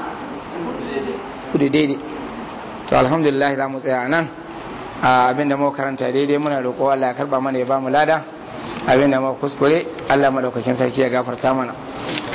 kudu daidai to alhamdulillah za mu tsaya nan abinda muka karanta daidai muna roƙo Allah ya karba mana ya ba mu lada abinda muka kuskure Allah madaukakin sarki ya gafarta mana